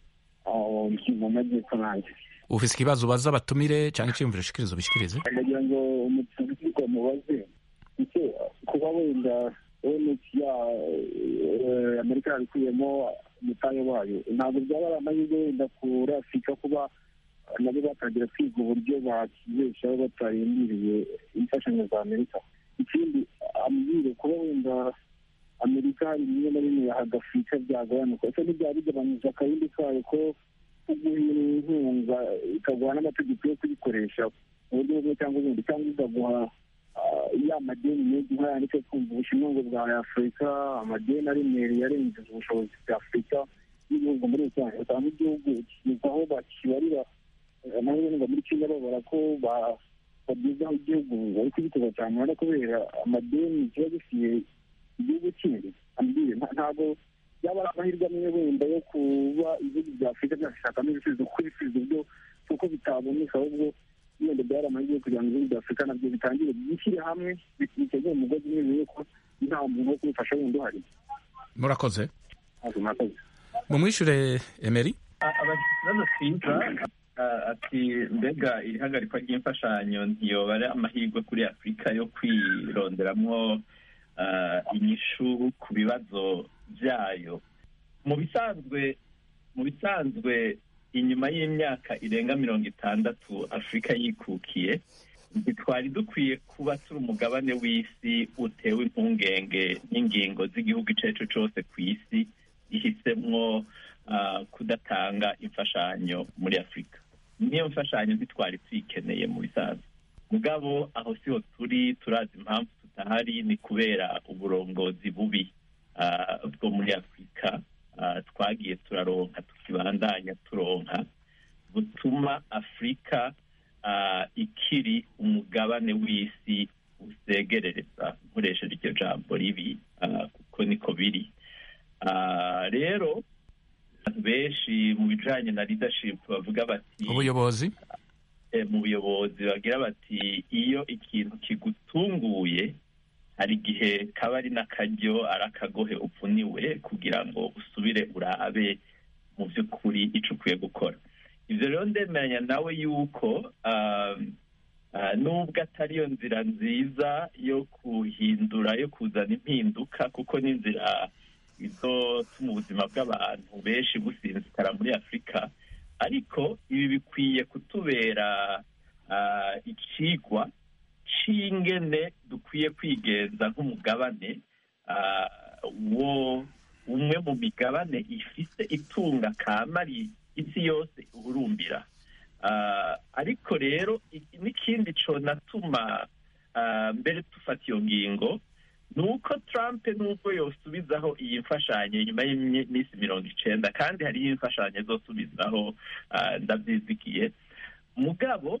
mu majyepfo nanjye ufise ikibazo ubaza abatumire cyangwa iciyumviro ushikiriza ubishikirize ndagira ngo umuturwa mubaze icyo kuba wenda onec ya amerika yabikuyemo umutahe wayo ntabwo byaba ari amahirwe wenda kuri afurika kuba nabo batangira kwiga uburyo bakibeshaho batarindiriye imfashanyo za amerika ikindi ambwire kuba wenda amerika hari bimwe na bimwe yahaga afurika byagabanuka ese ntibyaba bigabanyije akayindi kayo ko kuguha inkunga ikaguha n'amategeko yo kuyikoresha mu buryo bumwe cyangwa ubundi cyangwa ikaguha ya madeni menshi nk'aya ndetse twumva ubushinwa ngo bwa afurika amadeni aremereye arengeje ubushobozi bwa afurika n'ibihugu muri rusange usanga igihugu kigeza aho bakibarira amahirwe ngo muri kenya babara ko bagezaho igihugu bari kugiteza cyane urabona kubera amadeni kiba gifitiye igihugu kindi ambwire ntabwo yaba ari amahirwe amwe wenda yo kuba ibihugu bya afurika byashakamo ibisubizo kuko ibisubizo byo kuko bitaboneka ahubwo wenda byari amahirwe kugira ngo ibihugu bya afurika nabyo bitangire bishyire hamwe biteze umugozi umwe bimenye ko nta muntu wo kubifasha wundi uhari murakoze murakoze mumwishure emeri ikibazo cyiza ati mbega irihagarikwa ry'imfashanyo ntiyoba ari amahirwe kuri afurika yo kwironderamwo inyishu ku bibazo byayo mu bisanzwe mu bisanzwe inyuma y'imyaka irenga mirongo itandatu afurika yikukiye ntitwari dukwiye kuba turi umugabane w'isi utewe impungenge n'ingingo z'igihugu icyo ari cyo cyose ku isi gihisemwo kudatanga imfashanyo muri afurika niyo mfashanyo ntitwari tuyikeneye mu bisanzwe mugabo aho siho turi turazi impamvu tutahari ni kubera uburongozi bubi ah, bwo muri afurika ah, twagiye turaronka tukibandanya turonka butuma afurika ah, ikiri umugabane w'isi usegerereza nkoresheje iryo jambo ribi ah, kuko niko biri Ah, rero abantu benshi mu bijanye na leadership bavuga bati ubuyobozi eh, mu buyobozi bagira bati iyo ikintu kigutunguye hari igihe kaba ari n'akaryo ari akagohe upfuniwe kugira ngo usubire urabe mu by'ukuri icyo ukwiye gukora ibyo rero ndemeranya nawe yuko um, ah, nubwo atari yo nzira nziza yo kuhindura yo kuzana impinduka kuko n'inzira izotuma ubuzima bw'abantu benshi businzikara muri afurika ariko ibi bikwiye kutubera ah, ikigwa c'ingene dukwiye kwigenza nk'umugabane ah, wo umwe mu migabane ifise itunga kamari isi yose uhurumbira Ah, ariko rero i- n'ikindi conatuma ah, mbere dufata iyo ngingo ni uko trump nubwo yosubizaho iyi mfashanyo nyuma y'iminsi mirongo icenda kandi hariho imfashanyo zosubizaho ah, ndavyizigiye mugabo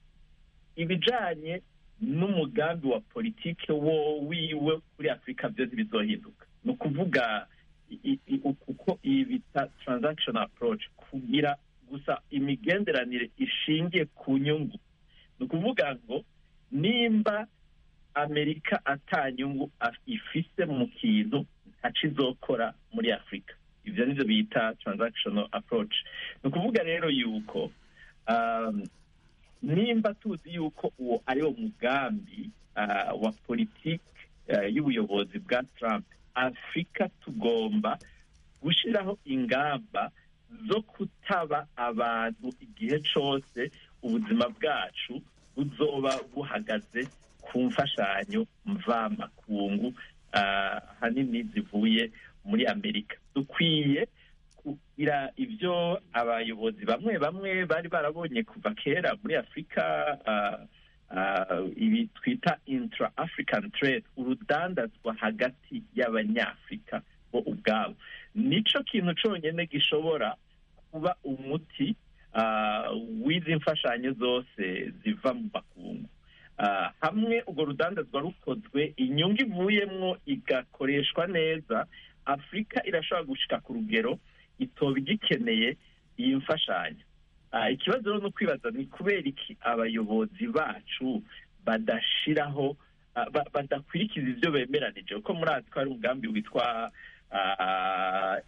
ibijanye n'umugambi wa politike wo wiwe kuri afurika byo ntibizohinduka ni ukuvuga i- i- i- uko iyi bita transaction approach kugira gusa imigenderanire ishingiye ku nyungu ni ukuvuga ngo nimba amerika ata nyungu af- ifise mu kintu ntaco izokora muri afurika ivyo nivyo bita transactional approach ni ukuvuga rero yuko um, nimba tuzi yuko uwo ari wo mugambi ah, wa politiki ah, y'ubuyobozi bwa trump afurika tugomba gushyiraho ingamba zo kutaba abantu igihe cose ubuzima bwacu buzoba buhagaze ku mfashanyo mvamakungu ah, hanini zivuye muri amerika dukwiye kugira ibyo abayobozi bamwe bamwe bari barabonye kuva kera muri afurika ah, ah, ibi twita intra african trade urudandazwa hagati y'abanyafurika bo ubwabo nico kintu conyene gishobora kuba umuti ah, w'izi mfashanyo zose ziva mu makungu Ah, hamwe urwo rudandazwa rukozwe inyungu ivuyemwo igakoreshwa neza afurika irashobora gushika ku rugero itoba igikeneye iyi mfashanyo Ah, ikibazo rero ni ukwibaza ni kubera iki abayobozi bacu badashiraho ah, ba- badakurikiza ibyo bemeranije kuko murazi ko hari umugambi witwa ah,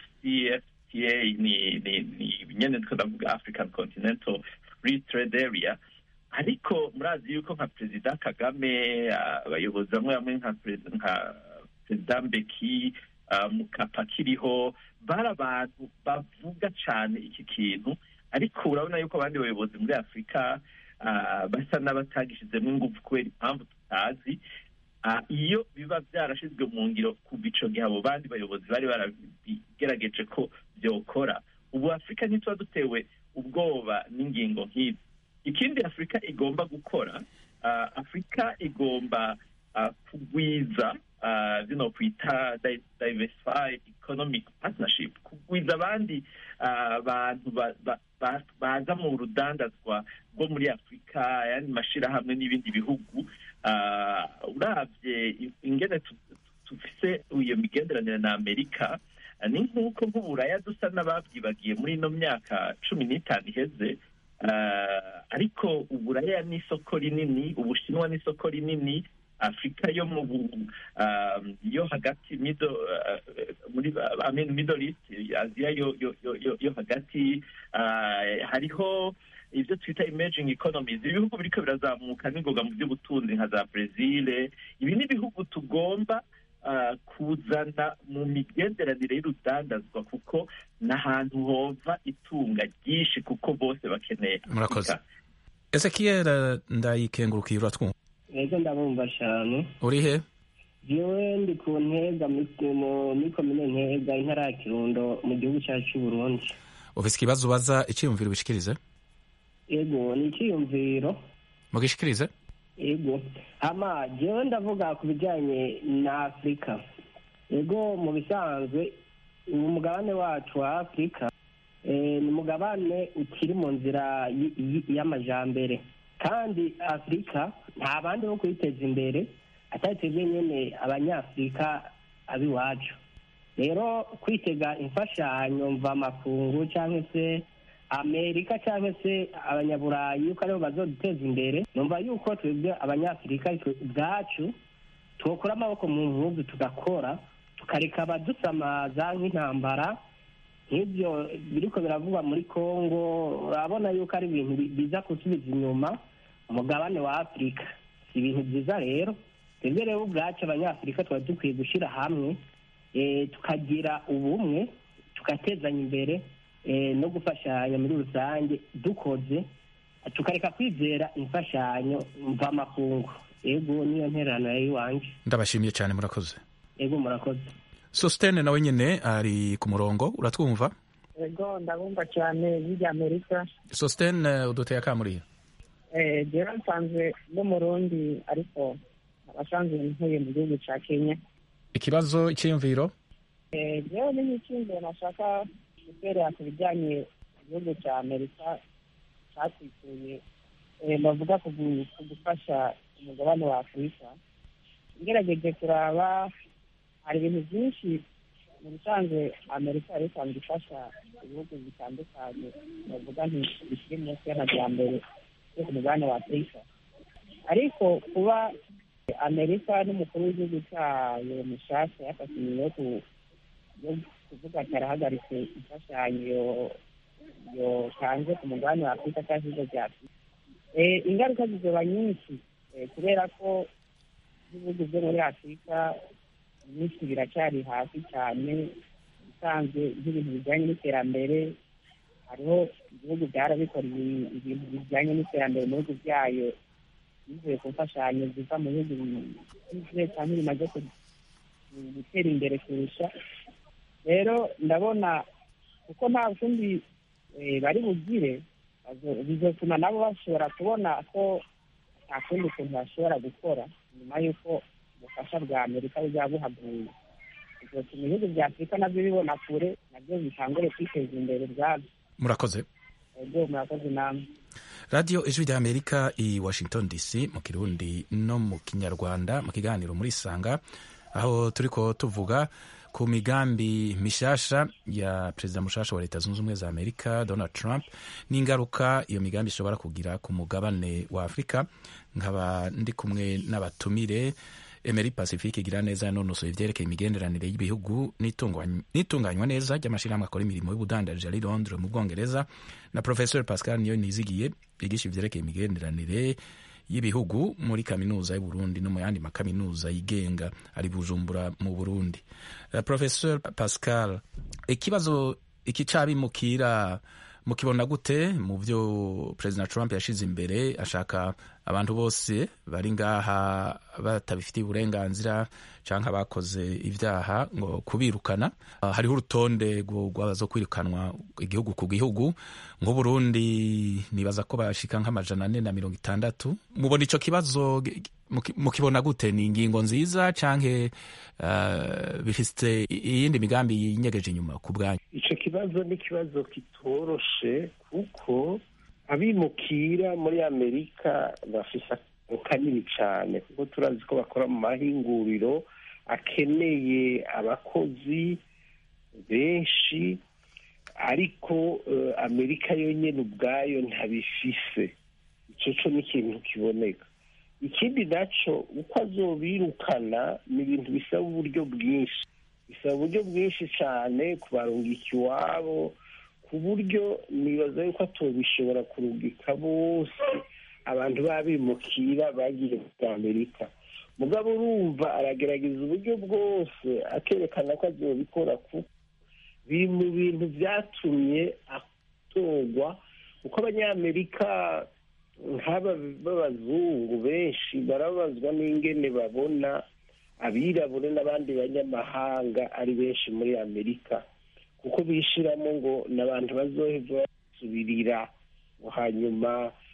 afcfta ni ni ni nyene ndiko ndavuga african continental free trade area ariko murazi yuko nka perezida kagame ah, abayobozi bamwe bamwe nka perezida nka perezida mbeki ah, mukapa kiriho bari abantu bavuga cane iki kintu ariko urabona yuko abandi bayobozi muri afurika ah, basa n'abatagishizemo ingufu kubera impamvu tutazi Ah, iyo biba byarashizwe mu ngiro kuva ico gihe abo bandi bayobozi bari barabigerageje ko byokora ubu afurika ntituba dutewe ubwoba n'ingingo nk'izi ikindi afurika igomba gukora ah, afurika igomba ah, kugwiza ah, bino kwita di- diversified economic partnership kugwiza abandi ah, bantu ba- ba- ba- baza mu rudandazwa rwo muri afurika ayandi mashirahamwe n'ibindi bihugu Ah, uravye i- ingene tu- tu- tufise iyo migenderanire na amerika ah, ni nk'uko nk'uburaya dusa n'ababyibagiye muri ino myaka cumi n'itanu iheze Ah, ariko uburaya ni isoko rinini ubushinwa ni isoko rinini afurika yo mu bu- ah, yo hagati middle, ah, muri I mean, middle east aziya yo yo yo yo- yo hagati ah, hariho ibyo twita emerging economies ibihugu biriko birazamuka n'ingoga mu by'ubutunzi nka za brezil ibi ni ibihugu tugomba ah, kuzana mu migenderanire y'urudandazwa kuko n'ahantu hova itunga ryinshi kuko bose bakeneye murakoze Afurika. ezekiel ndayikengurukiye uratwumva ego ndabumva cyane uri he jewe ndi ku ntega muri- mu- muri komine ntega intara ya kirundo mu gihugu cyacu cy'u burundi ufise ikibazo ubaza iciyumviro ubishikirize ego ni icyiyumviro mugishikirize ego ama jewe ndavuga ku bijyanye na afurika ego mu bisanzwe umugabane wacu wa afurika eh, ni umugabane ukiri mu nzira y- y- y'amajambere kandi afurika nta bandi bo kuyiteza imbere atari twebwe nyene abanyafurika ab'iwacu rero kwitega imfashanyo mvamakungu cyangwa se amerika cyangwa se abanyaburayi yuko aribo bazoduteza imbere numva yuko twebwe abanyafurika twe ubwacu twokura amaboko mu mpuzu tugakora tukareka abadusamaza nk'intambara nk'ibyo biriko biravugwa muri congo urabona yuko ari ibintu bi- biza gusubiza inyuma umugabane wa afurika si ibintu byiza rero twebwe rero ubwacu abanyafurika tuba dukwiye gushyira hamwe eh, tukagira ubumwe tugatezanya imbere eh, no gufashanya muri rusange dukoze tukareka kwizera imfashanyo mvamakungu ego niyo ntererano yari iwanje ndabashimiye cyane murakoze ego murakoze sositene nawe nyine ari ku murongo uratwumva ego ndabumva cyane bijya amerika sositene uduteye akamuriye eh jewe nsanzwe n'umurundi ariko abasanzwe ntuye mu gihugu ca kenya ikibazo icyiyumviro eh jewe ni nk'ikindi nashaka guterera ku bijyanye igihugu cya amerika cyatwituye eh, bavuga ku gu- ku gufasha umugabane wa afurika ngerageje kuraba hari ibintu byinshi mu bisanzwe amerika yari isanzwe ifasha ibihugu bitandukanye bavuga nti bikiri munsi y'amajyambere yo ku mugabane wa afurika ariko kuba amerika n'umukuru w'igihugu cyayo mushasha yafashe imirimo yo ku- yo kuvuga ati arahagaritse imfashanyo yo- yotanze ku mugabane wa afurika cyangwa ibigo bya afurika Eh, ingaruka zizoba nyinshi eh, kubera ko ibihugu byo muri afurika byinshi biracyari hasi cyane usanzwe nk'ibintu bijyanye n'iterambere hariho ibihugu byarabikora ibi- ibintu bijyanye n'iterambere mu bihugu byayo bivuye ku mfashanyo ziva mu bihugu bikize cyangwa bimaze ku- gutera imbere kurusha rero ndabona kuko nta kundi eh, bari bugire bazo- bizotuma nabo bashobora kubona ko nta kundi kuntu bashobora gukora nyuma y'uko ubufasha bwa amerika buzaba buhaguye bizotuma ibihugu bya afurika nabyo bibona kure nabyo bitangure kwiteza imbere ubwabyo murakoze ego murakoze namwe radiyo ijwi rya amerika i washington dc mu kirundi no mu kinyarwanda mu kiganiro muri sanga aho turi ko tuvuga ku migambi mishasha ya perezida mushasha wa leta zunze ubumwe za amerika donald trump n'ingaruka iyo migambi ishobora kugira ku mugabane wa afurika nkaba ndi kumwe n'abatumire Emery Pacifique igira neza yanonosoye ivyerekeye imigenderanire y'ibihugu n'itungwany- n'itunganywa neza ry'amashirahamwe akora imirimo y'ubudandaji ari Londres mu Bwongereza na Professor Pascal Niyo Nizigiye yigisha ivyerekeye imigenderanire y'ibihugu muri kaminuza y'u Burundi no mu yandi makaminuza yigenga ari Bujumbura mu Burundi. Uh, Professor Pascal ikibazo iki cabimukira mukibona gute mu byo President Trump yashize imbere ashaka abantu bose bari ngaha batabifitiye uburenganzira canke abakoze ivyaha ngo kubirukana uh, hariho urutonde rwo- rw'abazo kwirukanwa igihugu ku gihugu nk'uburundi nibaza ko bashika nk'amajana ane na mirongo itandatu mubona ico kibazo gi- muki- mukibona gute ni ingingo nziza canke uh, bifite iyindi migambi yinyegeje inyuma ku bwanyu icyo kibazo ni ikibazo kitoroshe kuko abimukira muri amerika bafise akamaro kanini cyane kuko turazi ko bakora mu mahinguriro akeneye abakozi benshi ariko eh, amerika yonyine ubwayo ntabifise icyo cyo ni ikintu kiboneka ikindi nacyo uko azobirukana ni ibintu bisaba uburyo bwinshi bisaba uburyo bwinshi cyane kubarungika iwabo ku buryo nibaza yuko atobishobora kurungika bose abantu babimukira bagiye muri amerika mugabo urumva aragerageza uburyo bwose akerekana ko azobikora kuko biri mu bintu byatumye atorwa kuko abanyamerika nk'aba b'abazungu benshi barabazwa n'ingene babona abirabure n'abandi banyamahanga ari benshi muri amerika kuko bishiramo ngo ni abantu bazoheva basubirira ngo hanyuma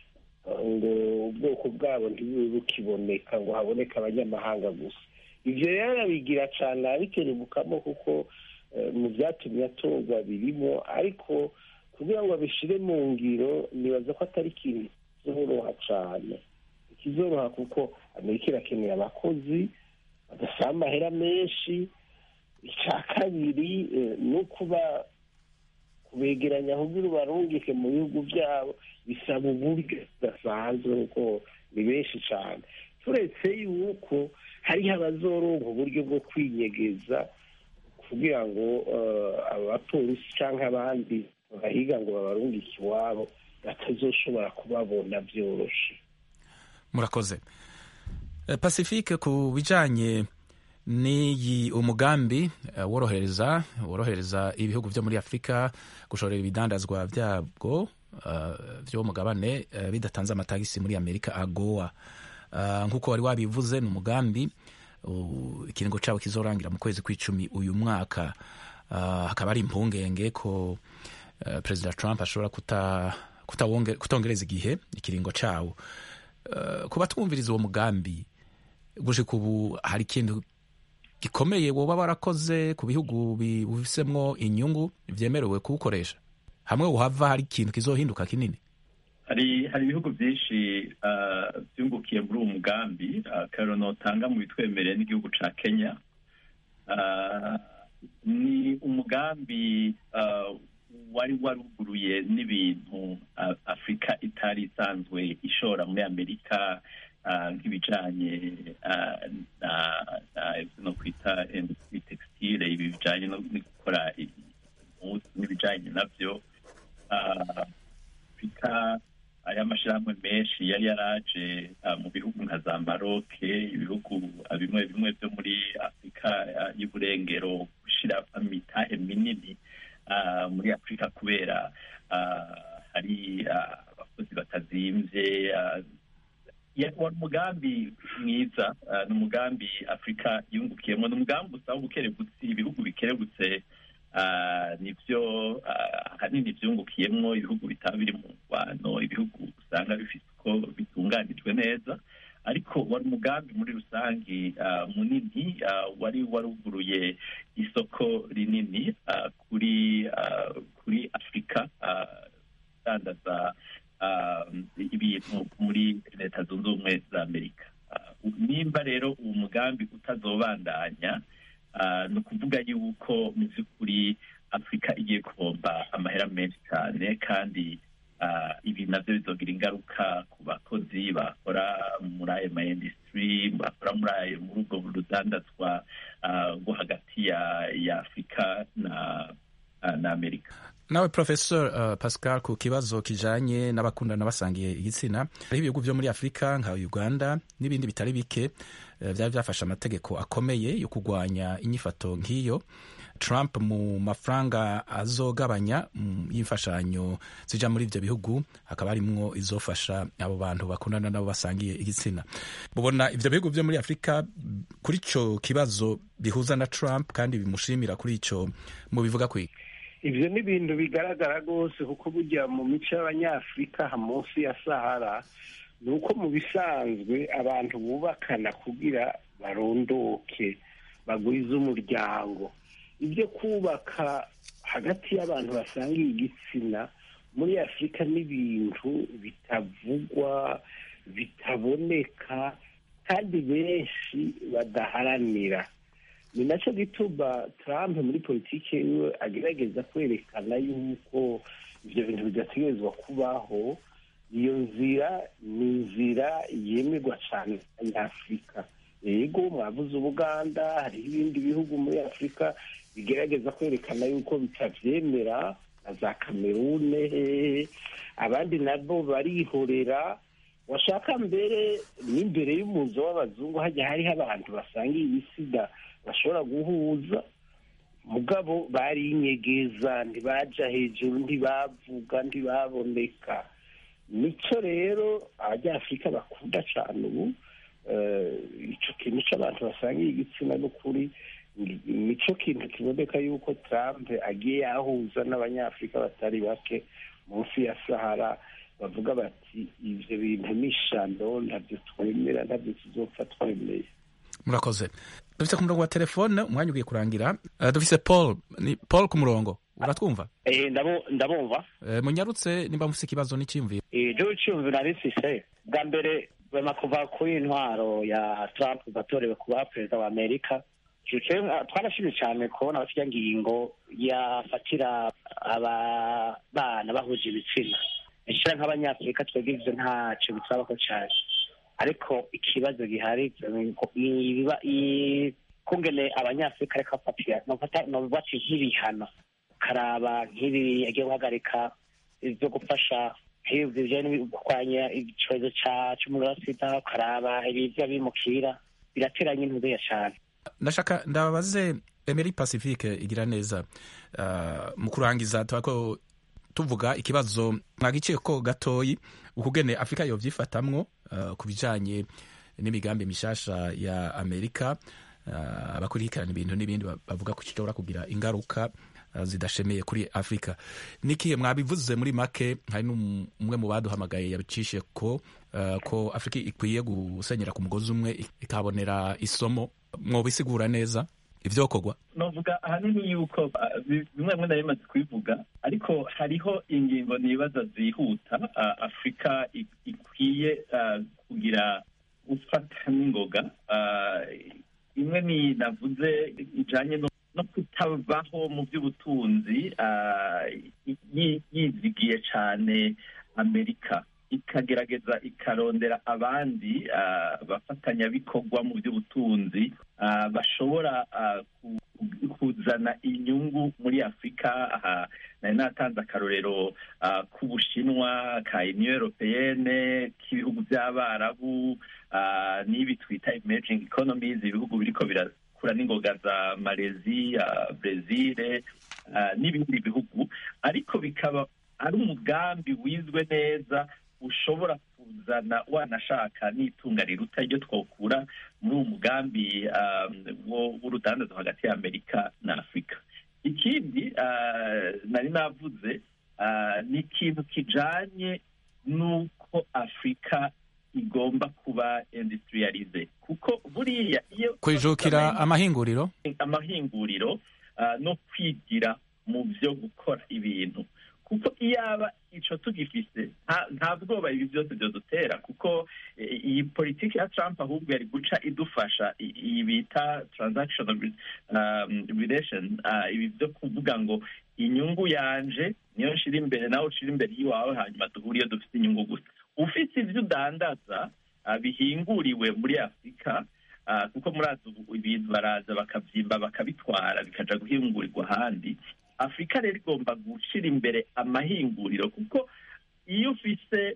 ngo ubwoko bwabo ntibube bukiboneka ngo haboneke abanyamahanga gusa ibyo rero arabigira cyane abikerebukamo kuko mu byatumye atorwa birimo ariko kugira ngo abishyire mu ngiro nibaza ko atari ikintu kizoroha cyane ikizoroha kuko amerika irakeneye abakozi badasaba amahera menshi icya kabiri ni ukuba kubegeranya kugira ubarungike mu bihugu byabo bisaba uburyo budasanzwe kuko ni benshi cyane turetse yuko hariho abazoronka uburyo bwo kwinyegeza kugira ngo abapolisi cyangwa abandi bahiga ngo babarungike iwabo batazoshobora kubabona byoroshye murakoze pacifique ku bijyanye n'iyi umugambi worohereza worohereza ibihugu byo muri afurika gushorera ibidandazwa byabwo by'uwo mugabane bidatanze amatagisi muri amerika agowa nk'uko wari wabivuze ni umugambi ikiringo cyabo kizorangira mu kwezi kw'icumi uyu mwaka hakaba ari impungenge ko perezida trump ashobora kutongereza igihe ikiringo cyawo kuba twumviriza uwo mugambi gushika ubu hari ikintu gikomeye woba warakoze ku bihugu bifisemwo inyungu byemerewe kuwukoresha hamwe uhava hari ikintu kizohinduka kinini hari hari ibihugu byinshi byungukiye muri uwo mugambi akarero notanga mu bitwemereye n'igihugu cya kenya ni umugambi wari waruguruye n'ibintu afurika itari isanzwe ishora muri amerika nk'ibijyanye no kwita industry textile ibi bijyanye no gukora impuzu n'ibijyanye nabyo afurika aya mashyirahamwe menshi yari yaraje mu bihugu nka za maroke ibihugu bimwe bimwe byo muri afurika y'uburengero gushyira imitahe minini muri afurika kubera hari abakozi batazimbye wari umugambi mwiza ni umugambi afurika yungukiyemo ni umugambi usaba ubukerebutsi ibihugu bikerebutse nibyo ahanini byungukiyemo ibihugu bitaba biri mu ngwano ibihugu usanga bifite uko bitunganijwe neza ariko wari umugambi muri rusange munini wari waruguruye isoko rinini kuri kuri afurika idandaza ibintu muri leta zunze ubumwe za amerika nimba rero uwo mugambi utazobandanya ni ukuvuga yuko mu by'ukuri afurika igiye kubomba amahera menshi cyane kandi ibi nabyo bizogira ingaruka ku bakozi bakora muri ayo ma industry bakora muri ayo muri ubwo rudandazwa rwo hagati ya afurika na na amerika nawe professor uh, pascal ku kibazo kijanye n'abakundana basangiye igitsina hariho ibihugu vyo muri afurika nka uganda n'ibindi bitari bike uh, vyari vyafashe amategeko akomeye yo kurwanya inyifato nk'iyo trump mu mafaranga azogabanya mm, y'imfashanyo zija muri ivyo bihugu hakaba harimwo izofasha abo bantu bakundana nabo basangiye igitsina mubona ivyo bihugu vyo muri afurika kuri ico kibazo bihuza na trump kandi bimushimira kuri ico mubivuga kwiga ibyo ni ibintu bigaragara rwose kuko burya mu mico y'abanyafurika munsi ya sahara ni uko mu bisanzwe abantu bubakana kugira barondoke bagwize umuryango ibyo kubaka hagati y'abantu basangiye igitsina muri afurika n'ibintu bitavugwa bitaboneka kandi benshi badaharanira ni nacyo gituma Trump muri politiki yiwe agerageza kwerekana yuko ibyo bintu bidategerezwa kubaho iyo nzira ni inzira yemerwa cyane n'abanyafurika yego mwavuze ubuganda hariho ibindi bihugu muri afurika bigerageza kwerekana yuko bitabyemera na za kamerune abandi nabo barihorera washaka mbere n'imbere y'umuzo w'abazungu hajya hariho abantu basangiye ibisida bashobora guhuza mugabo barinyegeza ntibaja hejuru ntibavuga ntibaboneka nicyo rero abanyafurika bakunda cyane ubu icyo kintu cy'abantu basangiye igitsina n'ukuri nicyo kintu kiboneka yuko Trump agiye yahuza n'abanyafurika batari bake munsi ya sahara bavuga bati ivyo bintu ni ishano ntabyo twemera ntabyo tuzopfa twemeye murakoze dufite ku murongo wa telefone umwanya ugiye kurangira uh, dufise paul ni paul ku murongo uratwumva Eh, ndabo- ndabumva uh, munyarutse nimba mufise ikibazo n'iciyumviro ibyo cyumvi nari mfise bwa mbere bema kuva kuri intwaro ya trump batorewe kuba perezida wa amerika Ico, eh, twarashimye cyane kubona bafite ngingo yafatira aba bana bahuje ibitsina ishira nk'abanyafurika twebwe ivyo ntaco bitwabako cyane ariko ikibazo gihari ibiba i- kungene abanyafurika ariko bafatira nofata nobati nk'ibihano karaba nk'ibi yagiye guhagarika ibyo gufasha nk'ibi bijyanye no kurwanya icyorezo ca c'umuriro wa sida ukaraba ibivya bimukira birateranye intubeya cane ndashaka ndababaze emery pacifique igira neza uh, mu kurangiza turako tuvuga ikibazo mwagiciye ko gatoyi ukugene afurika yovyifatamwo uh, ku bijanye n'imigambi mishasha ya amerika uh, abakurikirana ibintu n'ibindi ba- bavuga ko kishobora kugira ingaruka uh, zidashemeye kuri afurika nikihe mwabivuze muri make hari n'umwe mu baduhamagaye yabicishe ko uh, ko afurika ikwiye gusenyera ku mugozi umwe ikabonera isomo mwobisigura neza ivyokorwa novuga ahanini yuko ah, bi- bimwe bimwe nari bimaze kubivuga ariko hariho ingingo nibaza zihuta ah, afurika ik- ikwiye ah, kugira gufata n'ingoga Ah, imwe ni navuze ijanye no no kutabaho mu by'ubutunzi ah, yi- yizigiye cyane amerika ikagerageza ikarondera abandi ah, bafatanyabikorwa mu by'ubutunzi ah, bashobora ah, ku- ku- kuzana inyungu muri afurika aha nari natanze akarorero ah, k'ubushinwa ka union europeyene k'ibihugu by'abarabu ah, n'ibi twita emerging economies ibihugu biriko birakura n'ingoga za malezi brezil ah, n'ibindi bihugu ariko bikaba ari umugambi wizwe neza ushobora kuzana wanashaka n'itunga riruta iryo twokura muri uwo mugambi um, wo- w'urudandazo hagati ya amerika na afurika ikindi ah, nari navuze ah, ni ikintu kijanye n'uko afurika igomba kuba industrialize kuko buriya iyo kwijukira amahinguriro amahinguriro ah, no kwigira mu byo gukora ibintu kuko iyaba ico tugifise nta- nta bwoba ibi byose byodutera kuko eh, iyi politiki ya trump ahubwo yari guca idufasha i- iyi bita transactional re- um, relation ah, ibi byo kuvuga ngo inyungu yanje niyo nshira imbere nawe ushira imbere y'iwawe hanyuma duhure iyo dufite inyungu gusa ufite ibyo udandaza ah, bihinguriwe muri afurika Ah, kuko murazi ubu ibintu baraza bakabyimba bakabitwara bikaja guhingurirwa ahandi afurika rero igomba gushira imbere amahinguriro kuko iyo ufise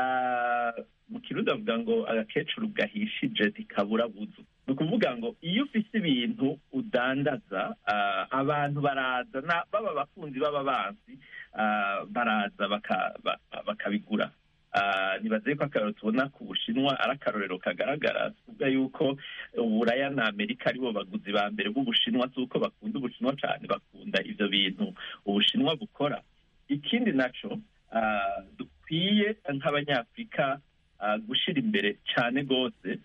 ah, mu kirundi bavuga ngo agakecuru gahishije ntikabura buzu ni ukuvuga ngo iyo ufise ibintu udandaza ah, abantu baraza na- baba abakunzi baba banzi ah, baraza baka- ba- bakabigura Ah, nibaze ko akarorero tubona ku bushinwa ari akarorero kagaragara tuvuga yuko uburaya na amerika aribo baguzi ba mbere b'ubushinwa si uko bakunda ubushinwa cyane bakunda ivyo bintu ubushinwa bukora ikindi naco ah, dukwiye nk'abanyafurika ah, gushira imbere cyane rwose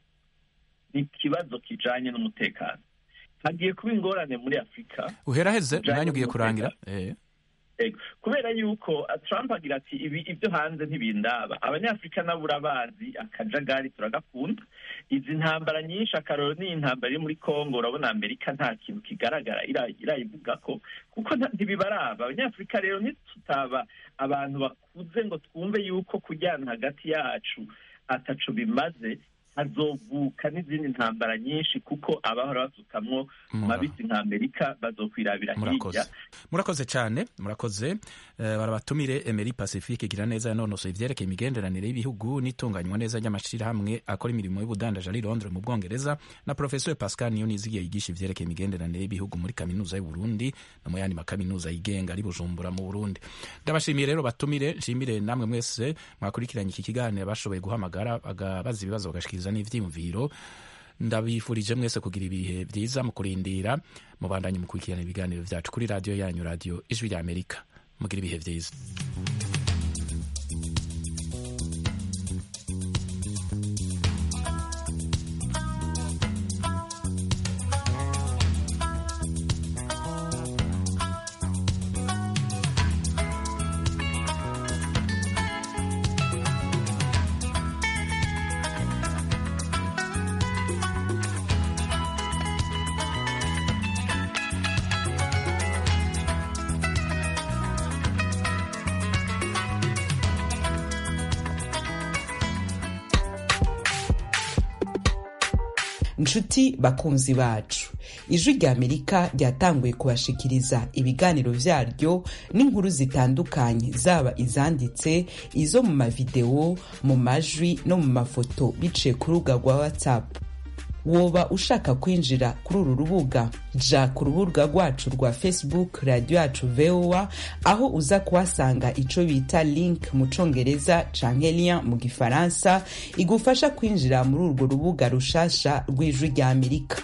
ni ikibazo kijanye n'umutekano hagiye kuba ingorane muri afurika uheraheze Bijanye umwanya ugiye n'umutekano. kurangira eh. Ego. kubera yuko uh, trump agira ati ibi ibyo hanze ntibindaba abanyafurika nabo urabazi akajagari turagakunda izi ntambara nyinshi akaroro ni intambara iri muri congo urabona amerika nta kintu kigaragara ira- irayivuga ko kuko nta- ntibibaraba abanyafurika rero nitutaba abantu bakuze ngo twumve yuko kujyana hagati yacu ataco bimaze hazovuka n'izindi ntambara nyinshi kuko abahora basukamwo mabisi nka amerika bazokwirabira hirya murakoze murakoze cyane murakoze Eh, barabatumire emery pacifique igira neza yanonosoye ivyerekeye imigenderanire y'ibihugu n'itunganywa neza ry'amashirahamwe akora imirimo y'ubudandaji ari londres mu bwongereza na professeur pascal niyonizigiye yigisha ivyerekeye imigenderanire y'ibihugu muri kaminuza y'uburundi no mu yandi makaminuza yigenga ari bujumbura mu burundi ndabashimiye rero batumire nshimire namwe mwese mwakurikiranye iki kiganiro bashoboye guhamagara bagabaza ibibazo bagashikiriza n'ivyiyumviro ndabifurije mwese kugira ibihe byiza mu kurindira mubandanye mukurikirana ibiganiro byacu kuri radiyo yanyu radiyo ijwi rya amerika mugira ibihe byiza nshuti bakunzi bacu ijwi rya amerika ryatanguye kubashikiriza ibiganiro vyaryo n'inkuru zitandukanye zaba izanditse izo mu mavidewo mu majwi no mu mafoto biciye ku rubuga rwa whatsapp woba ushaka kwinjira kuri uru rubuga ja ku rubuga rwacu rwa facebook radio yacu voa aho uza kuhasanga ico bita link mu congereza canke lien mu gifaransa igufasha kwinjira muri urwo rubuga rushasha rw'ijwi rya amerika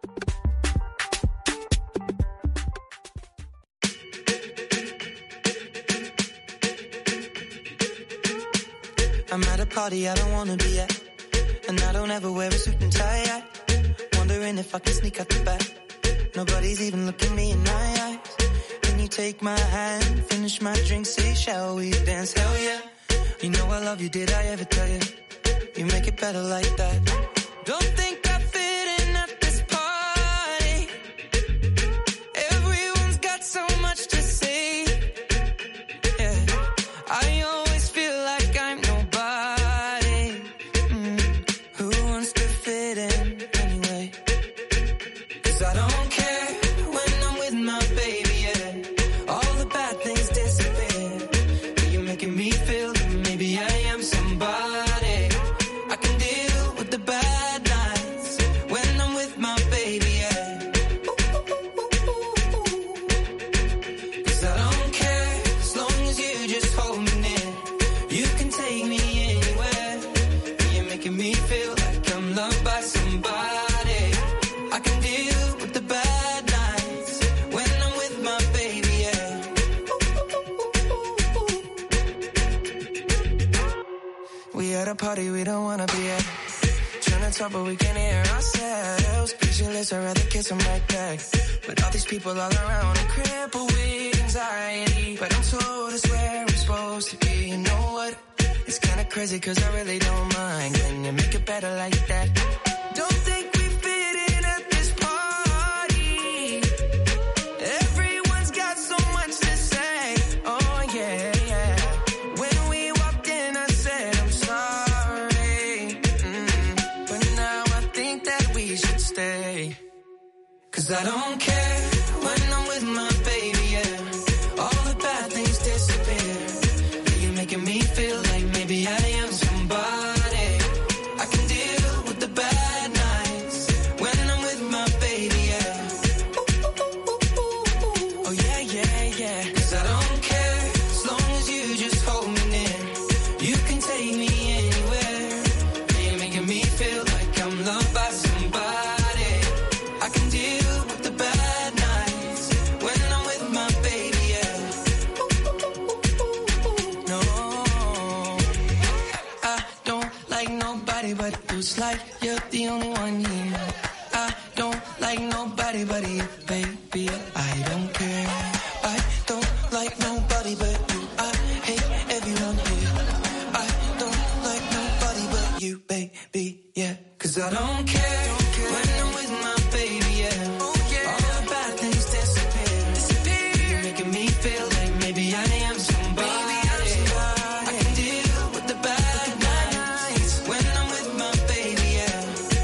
I'm at a party I don't wanna be at, and I don't ever wear a suit and tie. yet. Wondering if I can sneak out the back. Nobody's even looking me in my eyes. Can you take my hand, finish my drink, say, shall we dance? Hell yeah. You know I love you, did I ever tell you? You make it better like that. Don't think I fit in at this party. Everyone's got so much to say. Yeah. I always feel like I'm nobody. Mm. Who wants to fit in anyway? Cause I don't care when I'm with my baby, yeah. All the bad things disappear. You're making me feel that maybe I am somebody. I can deal with the bad nights when I'm with my baby, yeah. Cause I don't care as long as you just hold me near. You can take me anywhere. You're making me feel like I'm loved by somebody. I can deal with the bad nights when I'm with my baby, yeah. We at a party we don't wanna be at. Trying to talk but we can't hear ourselves. Pictureless, I'd rather kiss them right back. But all these people all around are crippled with anxiety. But I'm told it's where I'm supposed to be. You know what? It's kinda crazy cause I really don't mind. Can you make it better like that? Don't think we fit in at this party. Everyone's got so much to say. Oh yeah, yeah. When we walked in, I said I'm sorry. Mm. But now I think that we should stay. Cause I don't care when I'm with my baby, yeah. All the bad things disappear. You're making me feel like maybe I am somebody. I can deal with the bad nights when I'm with my baby, yeah. Oh yeah, yeah, yeah. Cause I don't care as long as you just hold me near. You can take me anywhere. You're making me feel like I'm loved by somebody. I can deal with the bad nights when I'm with my baby, yeah. No, I don't like nobody but you. It's like you're the only one here. I don't like nobody but you, baby. I don't care. I don't like nobody but you. I hate everyone here. I don't like nobody but you, baby. Yeah, cause I don't care when I'm with my baby. Yeah, all the bad things disappear. You're making me feel like maybe I am somebody. I can deal with the bad nights when I'm with my baby. Yeah.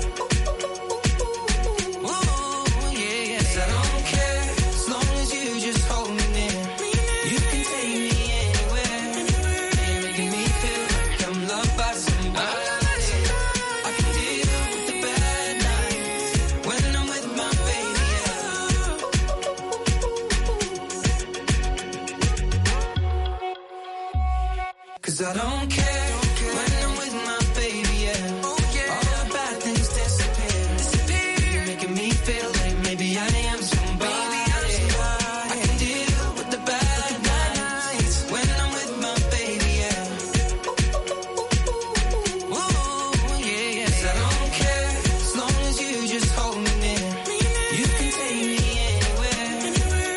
Ooh, yeah, yeah. 'Cause I don't care as long as you just hold me near. You can take me anywhere. You're making me feel like I'm loved by somebody. I can deal with the bad nights when I'm with my baby. Yeah. Cause I don't care.